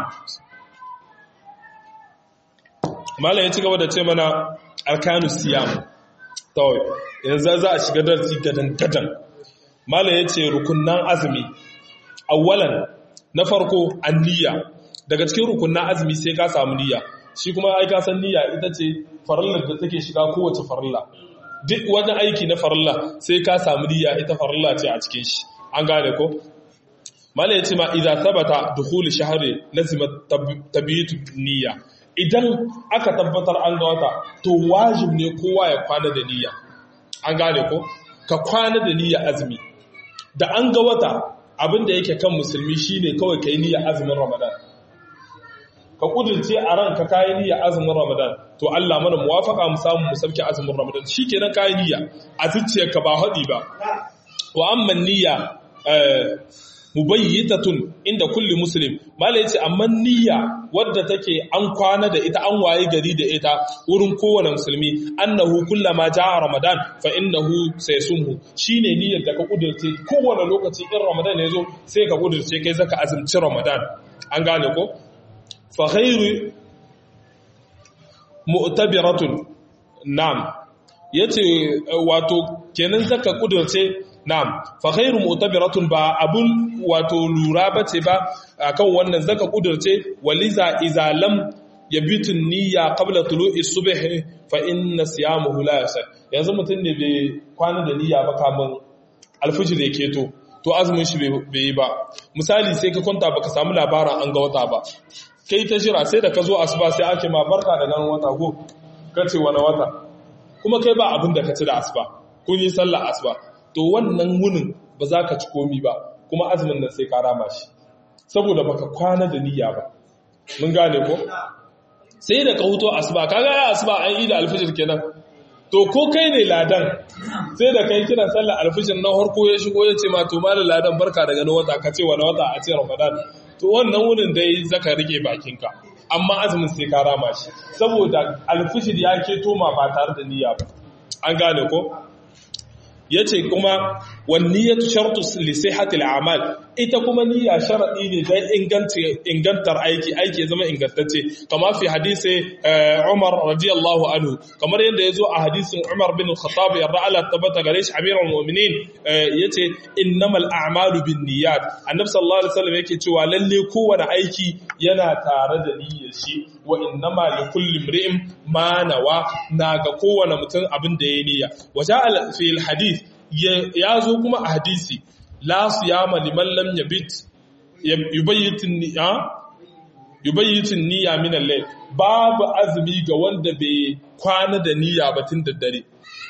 malai ya ci gaba da ce mana arkanu siyam to yanzu za a shiga darasi gadan gadan malai ya ce rukunnan azumi awwalan na farko anniya daga cikin rukunnan azumi sai ka samu niyya shi kuma ai ka san niyya ita ce farillar da take shiga kowace farilla duk wani aiki na farilla sai ka samu niyya ita farilla ce a cikin shi an gane ko mala yace ma idza thabata dukhul shahri lazima tabitu niyya idan aka tabbatar an ga wata to wajib ne kowa ya kwana da niyya an gane ko ka kwana da niyya azumi da an ga wata abin da yake kan musulmi shine kawai kai niyya azumin ramadan ka kudurce a ranka kayi niyya azumin Ramadan to Allah mana muwafaka mu samu mu sauke azumin Ramadan shikenan kayi niyya a zuciyarka ba hadi ba wa amma niyya mubayyitatun inda kulli muslim mala yace amma niyya wadda take an kwana da ita an waye gari da ita wurin kowane musulmi annahu kullama jaa ramadan fa innahu sayasumhu shine niyyar da ka kudurce kowane lokaci in ramadan ya zo sai ka kudurce kai zaka azumci ramadan an gane ko faghairu mu'tabiratun nam yace wato kenan zaka kudurce nam faghairu mu'tabiratun ba abun wato lura bace ba akan wannan zaka kudurce waliza idza lam yabitun niyya qabla tulu'i subh fa inna siyamuhu la yasah yanzu mutun ne bai kwana da niyya ba kamun alfijir yake to to azumin shi bai yi ba misali sai ka kwanta baka samu labarin an ga wata ba kai ta jira sai da ka zo asuba sai ake ma barka da ganin wata ko ka ce wani wata kuma kai ba abin da ka ci da asuba kun yi sallah asuba to wannan wunin ba za ka ci komi ba kuma azumin nan sai ka rama shi saboda baka kwana da niyya ba mun gane ko sai da ka huto asuba kaga ya asuba an yi da alfijir kenan to ko kai ne ladan sai da kai kiran sallar alfijir na harko ya shigo ya ce ma to malam ladan barka da ganin wata ka ce wani wata a ce ramadan to wannan wurin dai zaka rike bakinka amma azumin sai ka rama shi saboda alfishir ya ke toma ba tare da niyya ba an gane ko yace kuma wan niyyatu shartu li sihhati al-a'mal ita kuma niyya sharadi ne dan inganta ingantar aiki aiki ya zama ingantacce kama fi hadisi Umar radiyallahu anhu kamar yadda yazo a hadisin Umar bin Khattab yarda Allah tabbata gare shi amirul mu'minin yace innamal a'malu binniyat annabi sallallahu alaihi wasallam yake cewa lalle kowane aiki yana tare da niyyar shi wa innama likulli imri'in ma nawa naga kowane mutum abin da yayi niyya waja'a fi al-hadith ya zo kuma a hadisi la siyama liman lam yabit yubayyitin niyya yubayyitin niyya min al-layl babu azumi ga wanda bai kwana da niyya ba tun da dare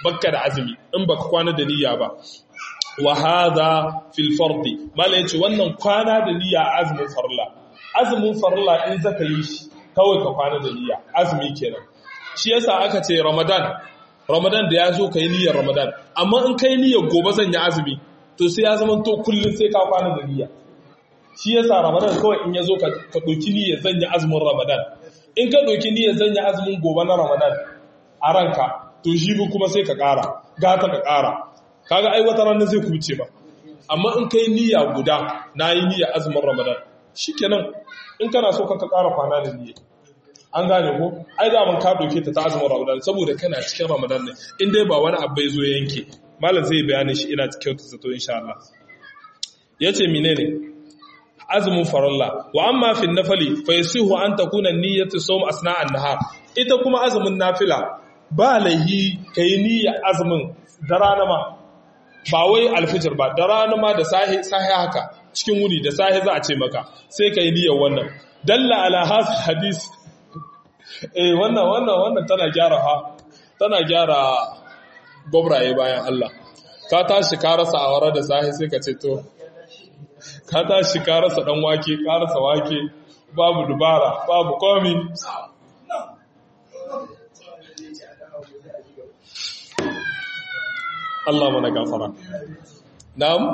bakka da azumi in baka kwana da niyya ba wa hadha fil fardi mala yace wannan kwana da niyya azumin farilla azumin farilla in zaka yi shi kawai ka kwana da niyya azumi kenan shi yasa aka ce ramadan ramadan da ya zo kai niyyar ramadan amma in kai niyyar gobe zan yi azumi to sai ya zama to kullun sai ka kwana da niyya shi yasa ramadan kawai in ya zo ka ɗauki niyyar zan yi azumin ramadan in ka ɗauki niyyar zan yi azumin gobe na ramadan a ranka to shi kuma sai ka ƙara gata ka ƙara kaga ai wata ranar zai kuce ba amma in kai niyya guda na yi niyyar azumin ramadan shikenan in kana so ka ƙara kwana da niyya an gane ko ai da mun ka ɗauke ta ta azumin ramadan saboda kana cikin ramadan ne in dai ba wani abu ya zo yanke malam zai bayanin shi ina kyautu zato insha Allah yace menene azumin faralla wa amma fi nafali fa yasihu an takuna niyyatu sawm asna an-nahar ita kuma azumin nafila ba laihi kai niyyar azumin da rana ma ba wai alfijir ba da rana ma da sahi sahi haka cikin wuni da sahi za a ce maka sai kai niyyar wannan dalla ala hadis hadis eh wannan wannan wannan tana gyara ha tana gyara gobraye bayan Allah ka tashi ka rasa awara da sahi sai ka ce to ka tashi ka rasa dan wake ka rasa wake babu dubara babu komi Allah mana gafara na'am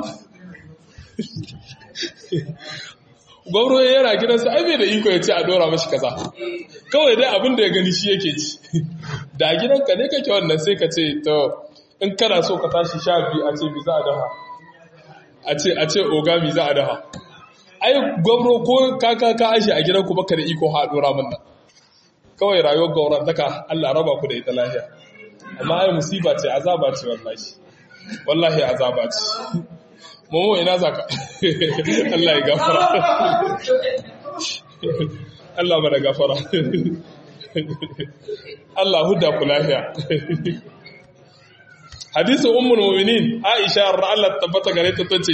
gwamro yana gidansa ai bai da iko ya ce a dora mashi kaza kawai dai abin da ya gani shi yake ci da gidanka ne kake wannan sai ka ce to in kana so ka tashi sha biyu a ce bi za a daha a ce a ce oga mi za a daha ai gwamro ko kaka ka ashe a gidanku baka da iko ha dora min nan kawai rayuwar gauran taka Allah raba ku da ita lafiya amma ai musiba ce azaba ce wallahi wallahi azaba ce momo ina zaka Allah ya gafara Allah bada gafara Allah huda ku lafiya hadisin ummul mu'minin Aisha Allah tabbata gare ta tace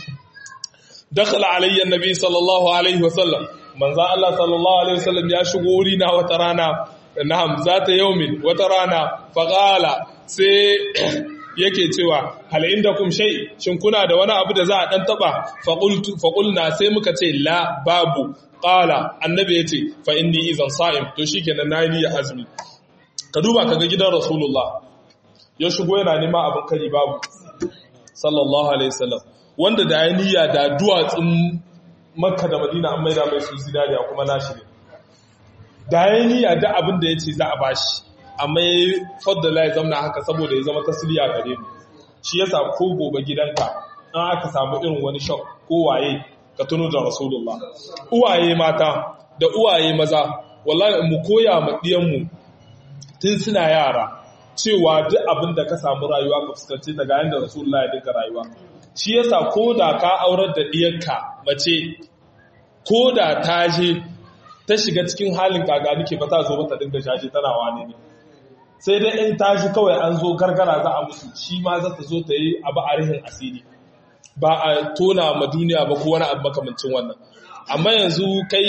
dakhala alayya annabi sallallahu alaihi wasallam manzo Allah sallallahu alaihi wasallam ya shigo wuri na wata rana na'am zata yaumin wata rana faqala sai yake cewa hal indakum shay shin kuna da wani abu da za a dan taba faqultu faqulna sai muka ce la babu qala annabi yace fa inni idan sa'im to shikenan nayi niyyar azumi ka duba kaga gidan rasulullah ya shigo yana neman abin kari babu sallallahu alaihi wasallam wanda da ya niyya da duwatsun makka da madina an maida mai su zinariya kuma nashi ne da ya niyya da abin da ya ce za a bashi amma ya faddala ya zamna haka saboda ya zama tasiriya gare mu shi yasa ko gobe gidanka an aka samu irin wani shak ko waye ka tuno da rasulullah uwaye mata da uwaye maza wallahi mu koya ma diyanmu tun suna yara cewa duk abin da ka samu rayuwa ka fuskanci daga yanda rasulullah ya dinga rayuwa shi yasa ko da ka aurar da diyarka mace ko da ta je ta shiga cikin halin kaga nake ba ta zo ba ta dinga shaje tana wane ne sai dai in tashi kawai an zo gargara za a musu shi ma za ta zo ta yi abu a rihin asiri ba a tona ma duniya ba ko wani abu makamancin wannan amma yanzu kai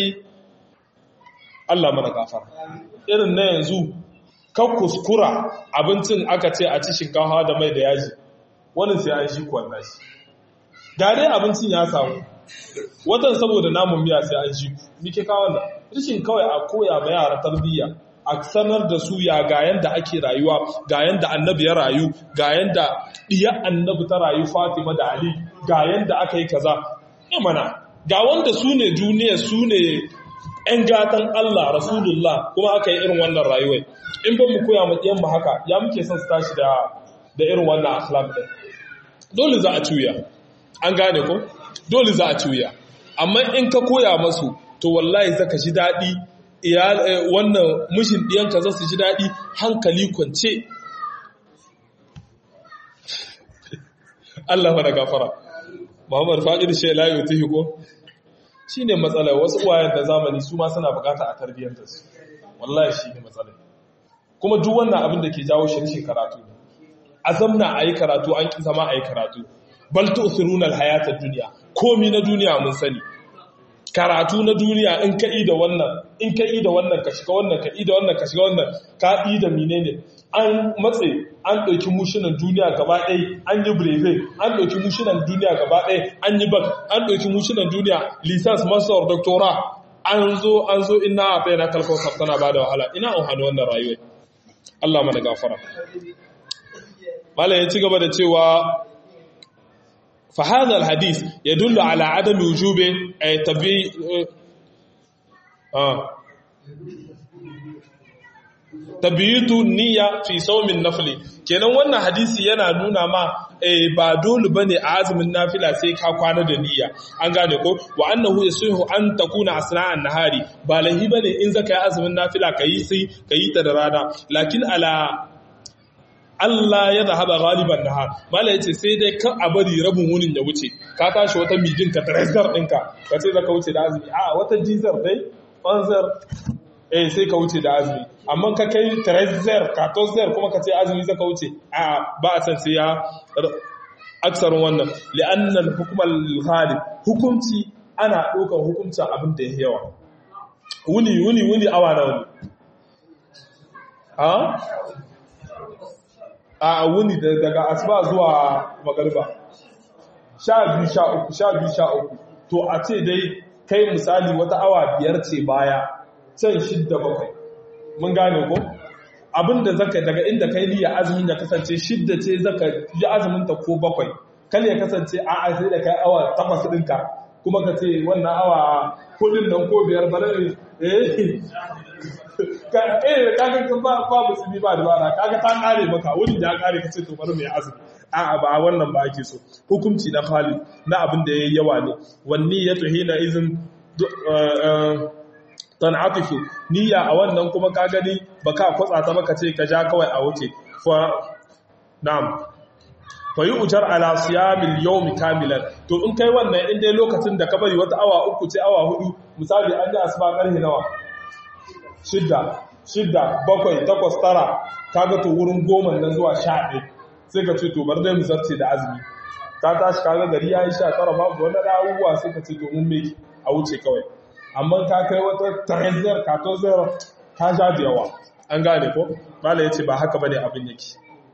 Allah mana gafara irin na yanzu kan kuskura abincin aka ce a ci shinkafa da mai da yaji wani sai an shi kwanna shi ga dai abincin ya samu watan saboda namun miya sai an shi ku mike kawo da rishin kawai a koya ma yara tarbiyya a sanar da su ya ga yanda ake rayuwa ga yanda annabi ya rayu ga yanda diya annabi ta rayu Fatima da Ali ga yanda aka yi kaza ya mana ga wanda su ne duniya su ne ‘yan gatan Allah Rasulullah kuma aka yi irin wannan rayuwai in ba mu koya maƙiyan mu haka ya muke son su tashi da irin wannan akhlaq ɗin dole za a cuya an gane ko dole za a cuya amma in ka koya masu to wallahi zaka ji daɗi wannan mishin ɗiyanka za su ji daɗi hankali kwance Allah mana gafara Muhammad Fa'id Shai Layo ta hiko shi ne matsala wasu uwayen da zamani su ma suna bukata a tarbiyyanta su wallahi shi ne matsala kuma duk wannan abin da ke jawo shirshin karatu a zamna a yi karatu an ƙi zama a yi karatu bal tu'thiruna al-hayata duniya komi na duniya mun sani karatu na duniya in ka da wannan in ka da wannan ka shiga wannan ka da wannan ka shiga wannan ka da menene an matse an ɗauki mushinan duniya gaba ɗaya an yi breve an ɗauki mushinan duniya gaba ɗaya an yi bak an ɗauki mushinan duniya lisans master doctora an zo an zo ina a tsaye na kalkon tana ba da wahala ina an hannu wannan rayuwa Allah mana gafara malam ya ci gaba da cewa فهذا الحديث يدل على عدم وجوب تبي آه tabiyitu niyya fi saumin nafli kenan wannan hadisi yana nuna ma eh, ba dole bane a azumin nafila sai ka kwana da niyya an gane ko wa annahu yasuhu an takuna asna'an nahari ba lahi bane in zaka yi azumin nafila kayi sai kayi ta da rana lakin ala Allah ya zahaba galiban nahar mala yace sai dai kan a bari rabin wunin ya wuce ka tashi wata mijin ka trezor ɗinka ka ce zaka wuce da azumi a wata jizar dai fanzar eh sai ka wuce da azumi amma ka kai trezor ka tozer kuma ka ce azumi zaka wuce a ba a san sai ya aksarin wannan li'anna al-hukm al-ghalib hukunci ana ɗaukar hukuncin abin da ya yawa wuni wuni wuni awa na wuni a a wuni daga asuba zuwa magariba sha biyu sha uku sha biyu sha uku to a ce dai kai misali wata awa biyar ce baya can shidda bakwai mun gane ko abinda zaka daga inda kai niyya azumin ya kasance shidda ce zaka yi azumin ta ko bakwai kal ya kasance a a sai da kai awa takwas ɗinka kuma ka ce wannan awa kudin nan ko biyar bare eh ka eh kaga kan ba ba musulmi ba dubara kaga ta kare maka wani da ya kare kace to bari mai azumi a'a ba wannan ba ake so hukunci na Khalid na abin da yayi yawa ne wanni ya tuhina izin tan'atifu niyya a wannan kuma ka gani baka kwatsa ta maka ce ka ja kawai a wuce fa na'am fa yi ujar ala siyamil yawmi kamilan to in kai wannan in dai lokacin da ka bari wata awa uku ce awa hudu misali an yi asuba karhe nawa shidda shidda bakwai takwas tara kaga to wurin goma nan zuwa sha ɗaya sai ka ce to bar dai mu zarce da azumi ka tashi kaga gari ya yi sha tara babu wani abubuwa sai ka ce to mun me a wuce kawai amma ka kai wata trezor ka to zero ka ja da yawa an gane ko mala yace ba haka bane abin yake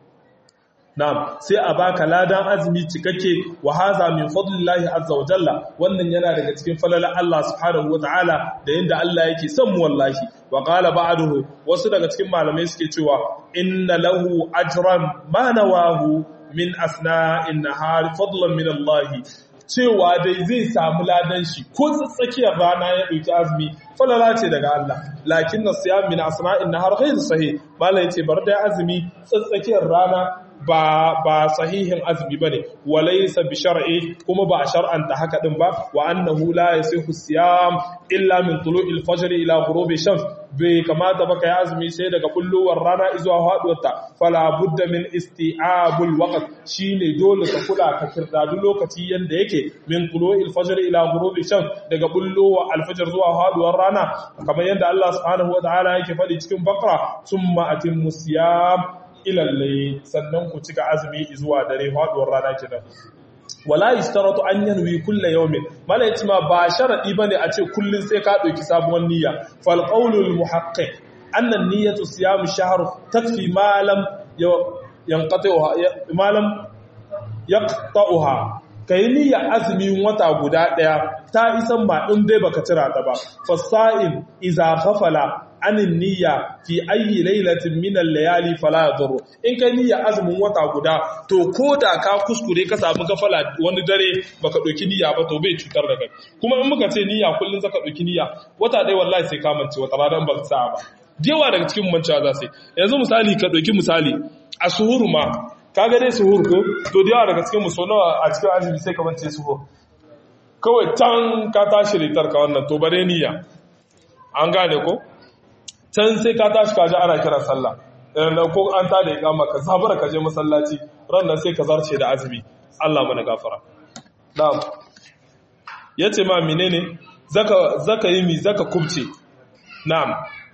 Na'am, sai a baka ladan azumi cikakke wa haza min fadlillahi azza wa jalla wannan yana daga cikin falalar Allah subhanahu wa ta'ala da yanda Allah yake son mu wallahi wa qala ba'duhu wasu daga cikin malamai suke cewa inna lahu ajran ma nawahu min asna'in nahar fadlan min Allah cewa dai zai samu ladan shi ko tsakiyar rana ya dauki azumi falala ce daga Allah lakin nasiyam min asna'in nahar ghayr sahih malai ce bar da azumi tsakiyar rana ba ba sahihin azumi bane walaysa bi shar'i kuma ba a shar'anta haka din ba wa annahu la yasihu siyam illa min tulu'il fajr ila ghurubi shams bai kamata ba kai azumi sai daga kullowar rana zuwa haduwarta fala budda min isti'abul waqt shine dole ka kula ka kirdadu lokaci yanda yake min tulu'il fajr ila ghurubi shams daga kullowar alfajr zuwa haduwar rana kamar yanda Allah subhanahu wa ta'ala yake faɗi cikin baqara summa atimmu siyam ilalle sannan ku cika azumi zuwa dare faduwar rana kenan wala yashtaratu an yanwi kullu yawmin mala yace ma ba sharadi bane a ce kullun sai ka dauki sabuwar niyya fal qawlul muhaqqiq anna niyyatu siyam shahr takfi ma lam yanqati'uha ma lam yaqta'uha kai niyya azumin wata guda daya ta isan ma in dai baka tira ta ba fasa'in idza ghafala anin niyya fi ayi lailatin min al-layali fala yadurru in kai niyya azumin wata guda to koda ka kuskure ka samu gafala wani dare baka dauki niyya ba to bai cutar da kai kuma in muka ce niyya kullun zaka dauki niyya wata dai wallahi sai ka mance wata ranar ba sa ba yawa daga cikin mancewa za sai yanzu misali ka dauki misali a suhuru ma kaga dai suhur ko to da yawa daga cikin muso nawa a cikin azumi sai ka mance suhur kawai can ka tashi ritar ka wannan to bare niyya an gane ko can sai ka tashi kaji ana kira sallah irin ko an ta da ikama ka zabara ka je masallaci ran nan sai ka zarce da azumi Allah mana gafara na'am yace ma menene zaka zaka yi mi zaka kubce na'am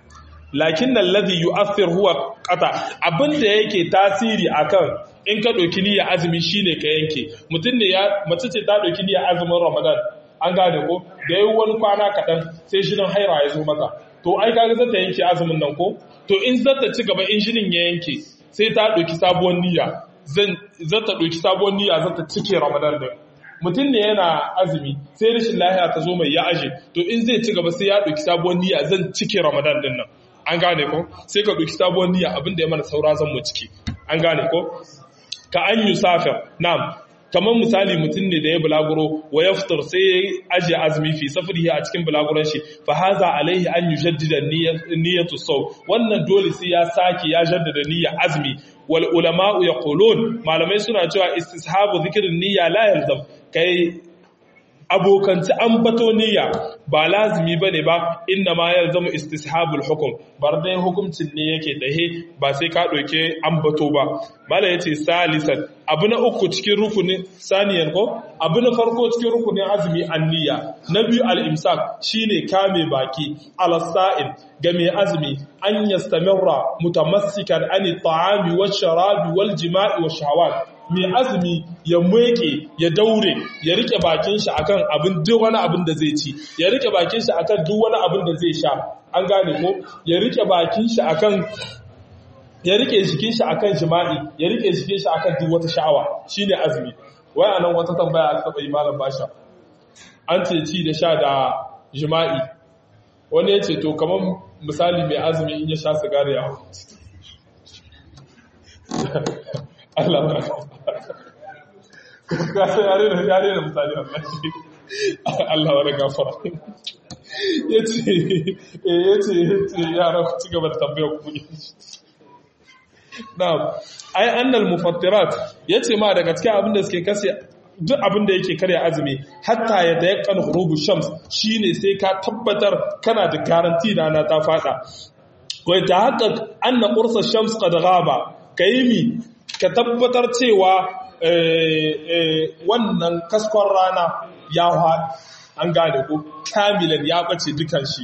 lakin alladhi yu'athir huwa qata abinda yake tasiri akan in ka doki niyya azumi shine ka yanke mutun ne ya mace ce ta doki niyya azumin ramadan an gane ko da yayi wani kwana kaɗan sai jinin haira ya zo mata to ai kaga zata yanke azumin nan ko to in zata ci gaba in jinin ya yanke sai ta ɗauki sabuwar niyya zan zata ɗauki sabuwar niyya zata cike ramadan din mutum ne yana azumi sai rashin lahiya ta zo mai ya aje to in zai ci gaba sai ya ɗauki sabuwar niyya zan cike ramadan din nan an gane ko sai ka ɗauki sabuwar niyya abinda ya mana saura zan mu ciki an gane ko ka an yi safir na'am kamar misali mutum ne da ya bulaguro wa ya fitar sai ya ajiye azumi fi safari a cikin bulaguron shi fa haza alaihi an yi jaddida niyyatu sau wannan dole sai ya sake ya jaddada niyyar azumi wal ulama'u yaqulun malamai suna cewa istishabu zikrin niyya la yalzam kai abokanci an bato niyya ba lazimi ba ne ba inda ma ya zama istishabul hukum bar dai hukuncin ne yake dahe ba sai ka ɗauke an bato ba mala ya ce salisan abu na uku cikin rukunin saniyan ko abu na farko cikin rukunin azumi an niyya na biyu al'imsak shine kame baki alasa'in ga mai azumi an yastamirra mutamassikan ani ta'ami wa sharabi wal jima'i wa shahawat mai azumi ya meke ya daure ya rike bakin shi akan abin duk wani abin da zai ci ya rike bakin shi akan duk wani abin da zai sha an gane ko ya rike bakin shi akan ya rike jikin shi akan jima'i ya rike jikin shi akan duk wata sha'awa shine azumi wai anan wata tambaya aka taba yi malam basha an ce ci da sha da jima'i wani ya ce to kamar misali mai azumi in ya sha sigari ya Allah ba ka san yare da yare da misali Allah Allah wa gafara yace eh yace yace yara ku ci gaba da tambayar ku na'am ai annal mufattirat yace ma daga cikin abin da suke kase duk abin da yake karya azumi hatta ya tayakkan ghurubu shams shine sai ka tabbatar kana da garanti na na ta fada wa tahaqqaq anna qursa shams qad ghaba kayimi ka tabbatar cewa wannan kaskon rana ya haɗu an gane ko kamilan ya ɓace dukan shi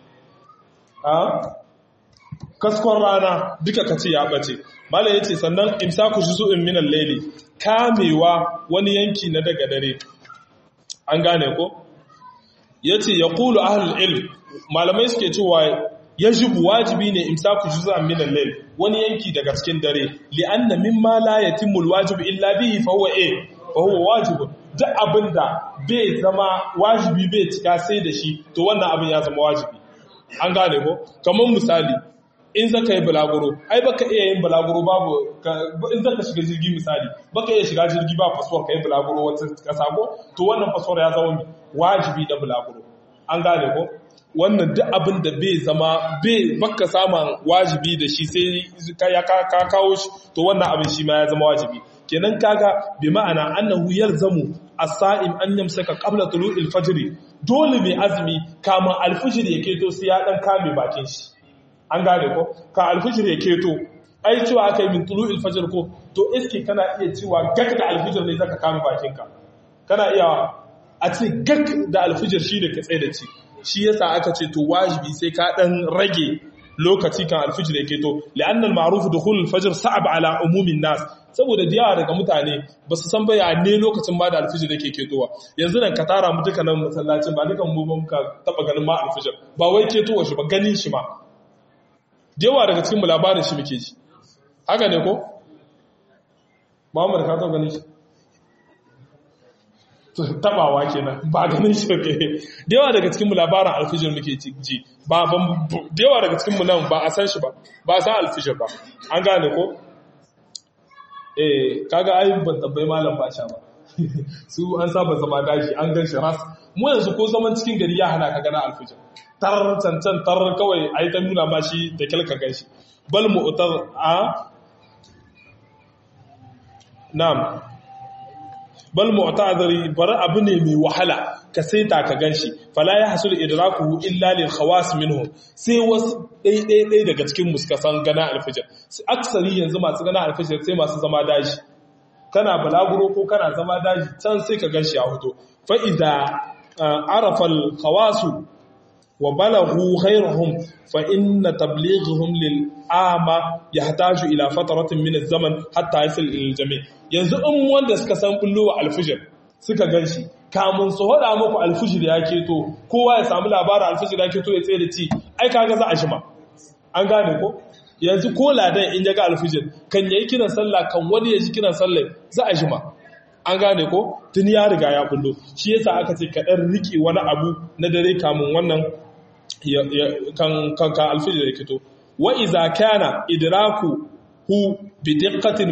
kaskon rana duka ka ce ya ɓace mala ya ce sannan imsaku shi su'in minan laili kamewa wani yanki na daga dare an gane ko ya ce ya kulu ahalul ilm malamai suke cewa yajibu wajibi ne imsaku juz'an min al-layl wani yanki daga cikin dare li'anna mimma la yatimmu al-wajib illa bihi fa huwa eh fa huwa wajib duk abinda bai zama wajibi bai cika sai da shi to wannan abin ya zama wajibi an gane ko kamar misali in zaka yi bulaguro ai baka iya yin bulaguro babu in zaka shiga jirgi misali baka iya shiga jirgi ba passport kai bulaguro wata kasa ko to wannan passport ya zama wajibi da bulaguro an gane ko wannan duk abin da bai zama bai baka samun wajibi da shi sai ya ka kawo shi to wannan abin shi ma ya zama wajibi kenan kaga bi ma'ana annahu yalzamu as-sa'im an yamsaka qabla tulu'il fajr dole mai azumi kama al-fajr ya keto sai ya dan kame bakin shi an gane ko ka al-fajr ya keto ai cewa aka yi min tulu'il fajr ko to iske kana iya cewa gak da al-fajr ne zaka kame bakinka kana iya a ce gak da al-fajr shine ka tsaye da ci shi yasa aka ce to wajibi sai ka dan rage lokaci kan alfijir yake to li'annal ma'ruf dukhul alfajr sa'ab ala umumin nas saboda diyawa daga mutane ba su san baya ne lokacin ba da alfijir yake ketowa yanzu nan ka tara mu duka nan masallacin ba dukan mu muka taba ganin ma alfijir ba wai ketowa shi ba ganin shi ma diyawa daga cikin mu labarin shi muke ji haka ne ko Muhammad ka taba ganin shi tabawa kenan ba ganin shi ke da yawa daga cikinmu labarin alfijir muke ji ba da yawa daga cikinmu nan ba a san shi ba ba a san alfijir ba an gane ko eh kaga ai ban tabbai malam basha ba su an saba zama daji an gan shi ras mu yanzu ko zaman cikin gari ya hana ka gana alfijir tar cancan tar kawai ai ta nuna ma shi da kyalka gan shi bal mu'tar a na'am bal mu'taziri bar abu ne mai wahala ka saita ka ganshi fala ya hasul idrakuhu illa lil khawas minhum sai wasu dai dai dai daga cikin mu suka san gana alfijir aksari yanzu masu gana alfijir sai masu zama daji kana balaguro ko kana zama daji can sai ka ganshi a hoto fa idza arafa al khawasu wa balaghu ghayruhum fa inna tablighum lil ama yahtaju ila fatratin min az-zaman hatta yasil ila al-jami' yanzu in wanda suka san bullo alfijir suka ganshi kamun su hada muku alfijir ya keto kowa ya samu labarin alfijir ya keto ya tsaye da ci ai kaga za a shima an gane ko yanzu ko ladan in ya ga alfijir kan yayi kiran sallah kan wani ya ji kiran sallah za a shima an gane ko tun ya riga ya bullo shi yasa aka ce ka dan rike wani abu na dare kamun wannan kan kan ka alfijir ya keto wa iza kana idraku hu bi diqqatin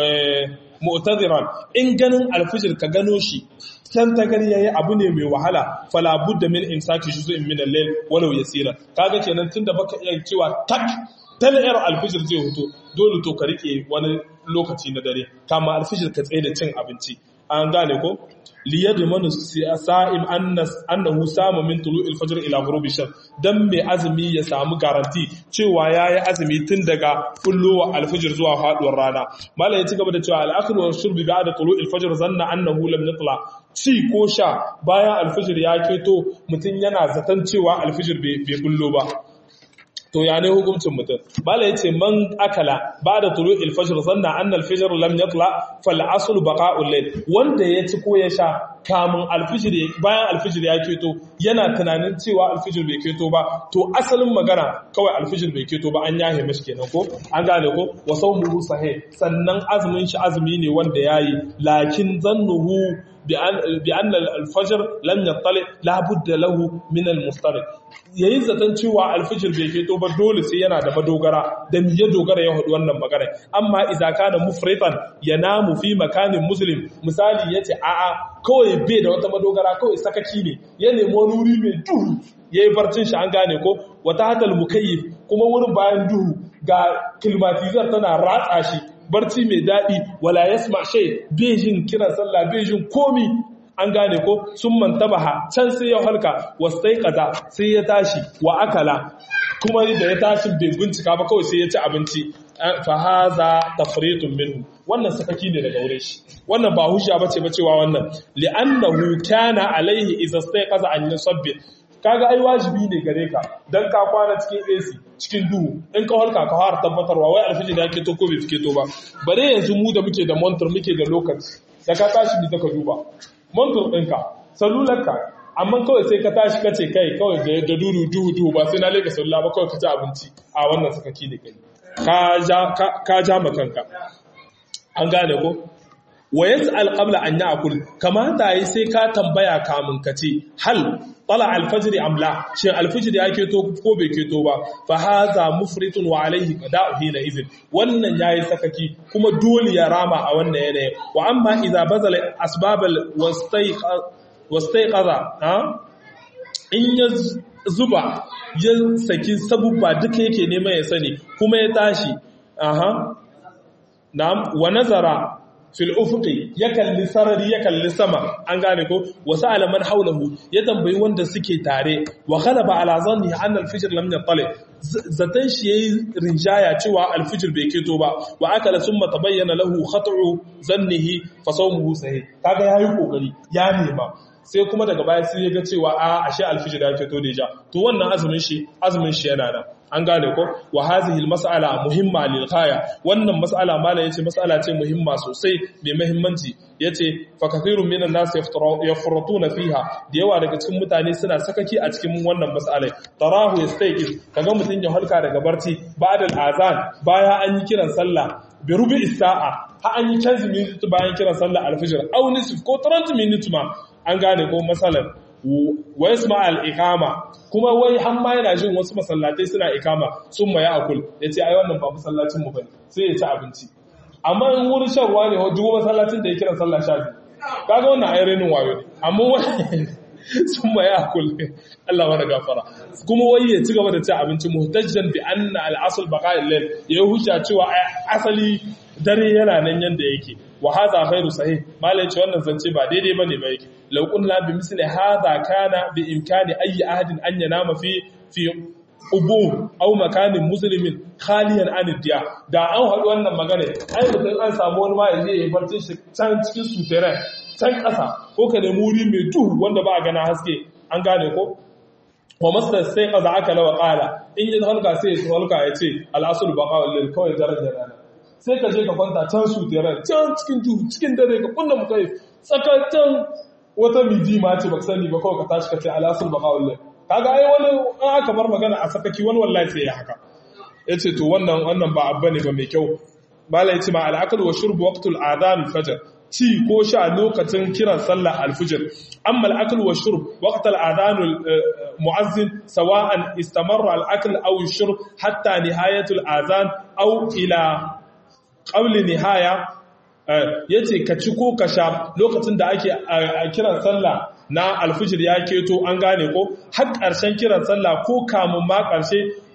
mu'tadiran in ganin alfijir ka gano shi can ta gari yayi abu ne mai wahala fala budda min imsaki juz'in min al-layl walau yasira kaga kenan tunda baka iya cewa tak talayar alfijir zai hoto dole to ka rike wani lokaci na dare kama alfijir ka tsaye da cin abinci an gane ko liyadmanu sa'im annahu sama min tulu'il fajr ila ghurubi shams dan mai azumi ya samu garanti cewa yayi azumi tun daga fullowa alfajr zuwa faduwar rana malai ya ci gaba da cewa al-akl wa shurb ba'da tulu'il fajr zanna annahu lam yatla ci ko sha bayan alfajr ya keto mutun yana zaton cewa alfajr bai bullo ba to ya ne hukuncin mutum bala yace man akala ba'da tulu'il fajr zanna anna al-fajr lam yatla fal asl baqa'ul layl wanda ya ci ko ya sha kamun alfijir bayan alfijir ya keto yana tunanin cewa alfijir bai keto ba to asalin magana kawai alfijir bai keto ba an yahe mashi kenan ko an gane ko wa sawmuhu sahih sannan azumin shi azumi ne wanda yayi lakin zannuhu bi anna al-fajr lam yattali la budda lahu min al-mustariq yayin zaton cewa alfijir bai keto ba dole sai yana da madogara da ya dogara ya hudu wannan magana amma idza kana mufritan yanamu fi makanin muslim misali yace a'a kawai bai da wata madogara kawai sakaki ne ya nemi wani wuri mai duhu yayi barcin shi an gane ko wata hatal mukayyif kuma wurin bayan duhu ga kilmatizar tana ratsa shi barci mai daɗi wala yasma shay bejin kiran sallah bejin komi an gane ko sun mantabaha can sai ya halka wasai kaza sai ya tashi wa akala kuma da ya tashi bai bincika ba kawai sai ya ci abinci fa haza tafritun minhu wannan sakaki ne daga wurin shi wannan ba hujja bace ba cewa wannan li'annahu kana alaihi idza stayqaza an yusabbih kaga ai wajibi ne gare ka dan ka kwana cikin AC cikin duhu in ka halka ka har tabbatarwa wai alfiji da yake to ko bai fike to ba bare yanzu mu da muke da monitor muke da lokaci da ka tashi bi ka duba monitor ɗinka salularka amma kawai sai ka tashi kace kai kawai da duhu duhu duhu ba sai na leka salula ba kawai ka ci abinci a wannan sakaki ne kai ka ja makanka an gane ko wa yas'al qabla an ya'kul kamata yi sai ka tambaya kamun ka ce hal tala al-fajr am la shin al-fajr ya keto ko bai keto ba fa hadha mufritun wa alayhi qada'u hina idhin wannan yayi sakaki kuma dole ya rama a wannan yanayin wa amma idza bazala asbab wastaiqaza ha in ya zuba ya saki sabubba duka yake neman ya sani kuma ya tashi aha na'am wa nazara fil ufuqi ya kalli sarari ya kalli sama an gane ko wasu alaman haulahu ya tambayi wanda suke tare wa ghalaba ala zanni an al-fajr lam yatali zatan shi yayi rinjaya cewa al-fajr bai keto ba wa akala summa tabayyana lahu khat'u zannihi fa sawmuhu sahih kaga yayi kokari ya nema sai kuma daga baya sai ya ga cewa a ashe al-fajr ya keto da ja to wannan azumin shi azumin shi yana nan an gane ko wa hazihi almas'ala muhimma lil ghaya wannan mas'ala mala yace mas'ala ce muhimma sosai mai muhimmanci yace fa kathirun minan nas yafrutuna fiha da yawa daga cikin mutane suna sakaki a cikin wannan mas'ala tarahu yastayqi kaga mutun ya halka daga barci ba'da al-azan baya an yi kiran sallah bi rubi sa'a ha an yi 15 minutes bayan kiran sallah al-fajr aw nisf ko 30 minutes ma an gane ko masalan wa yasma al-iqama kuma wai har ma yana jin wasu masallatai suna ikama sun ma ya akul yace ai wannan ba masallacin mu bane sai ya ci abinci amma in wurin shan ruwa ne duk masallacin da ya kira sallah sha biyu kaga wannan ai renin wayo ne amma wai sun ma ya akul Allah mana gafara kuma wai ya ci gaba da ci abinci muhtajjan bi anna al-asl baqa'il layl ya hujja cewa asali dare yana nan yanda yake wa hadha ghairu sahih malai ce wannan zance ba daidai bane ba yake law qulna bi misli hadha kana bi imkani ayi ahadin an yanama fi fi ubu aw makanin muslimin khaliyan an diya da an haɗu wannan magana ai mutum an samu wani ma yaje ya barci shi can cikin sutere can ƙasa ko ka nemi wuri mai duhu wanda ba a gana haske an gane ko wa masdar sai kaza aka lawa qala in yi halka sai ya halka ya ce al-asl baqa lil kawai darajar rana sai ka je ka kwanta can su teran can cikin duhu cikin dare ka kunna mukai tsakatan wata miji ma ce baka sani ba kawai ka tashi ka ce alasul baqa'ul kaga ai wani an aka bar magana a sakaki wani wallahi sai ya haka yace to wannan wannan ba abba ne ba mai kyau bala yace ma al-aklu wa shurbu waqtul adhan al-fajr ci ko sha lokacin kiran sallah al-fajr amma al-aklu wa shurb waqt al-adhan al-mu'azzin sawa'an istamarra al-akl aw al-shurb hatta nihayatu al-adhan aw ila qawli nihaya ya ce ka ci ko ka sha lokacin da ake kiran sallah na alfijir ya keto an gane ko har ƙarshen kiran sallah ko kamun ma ƙarshe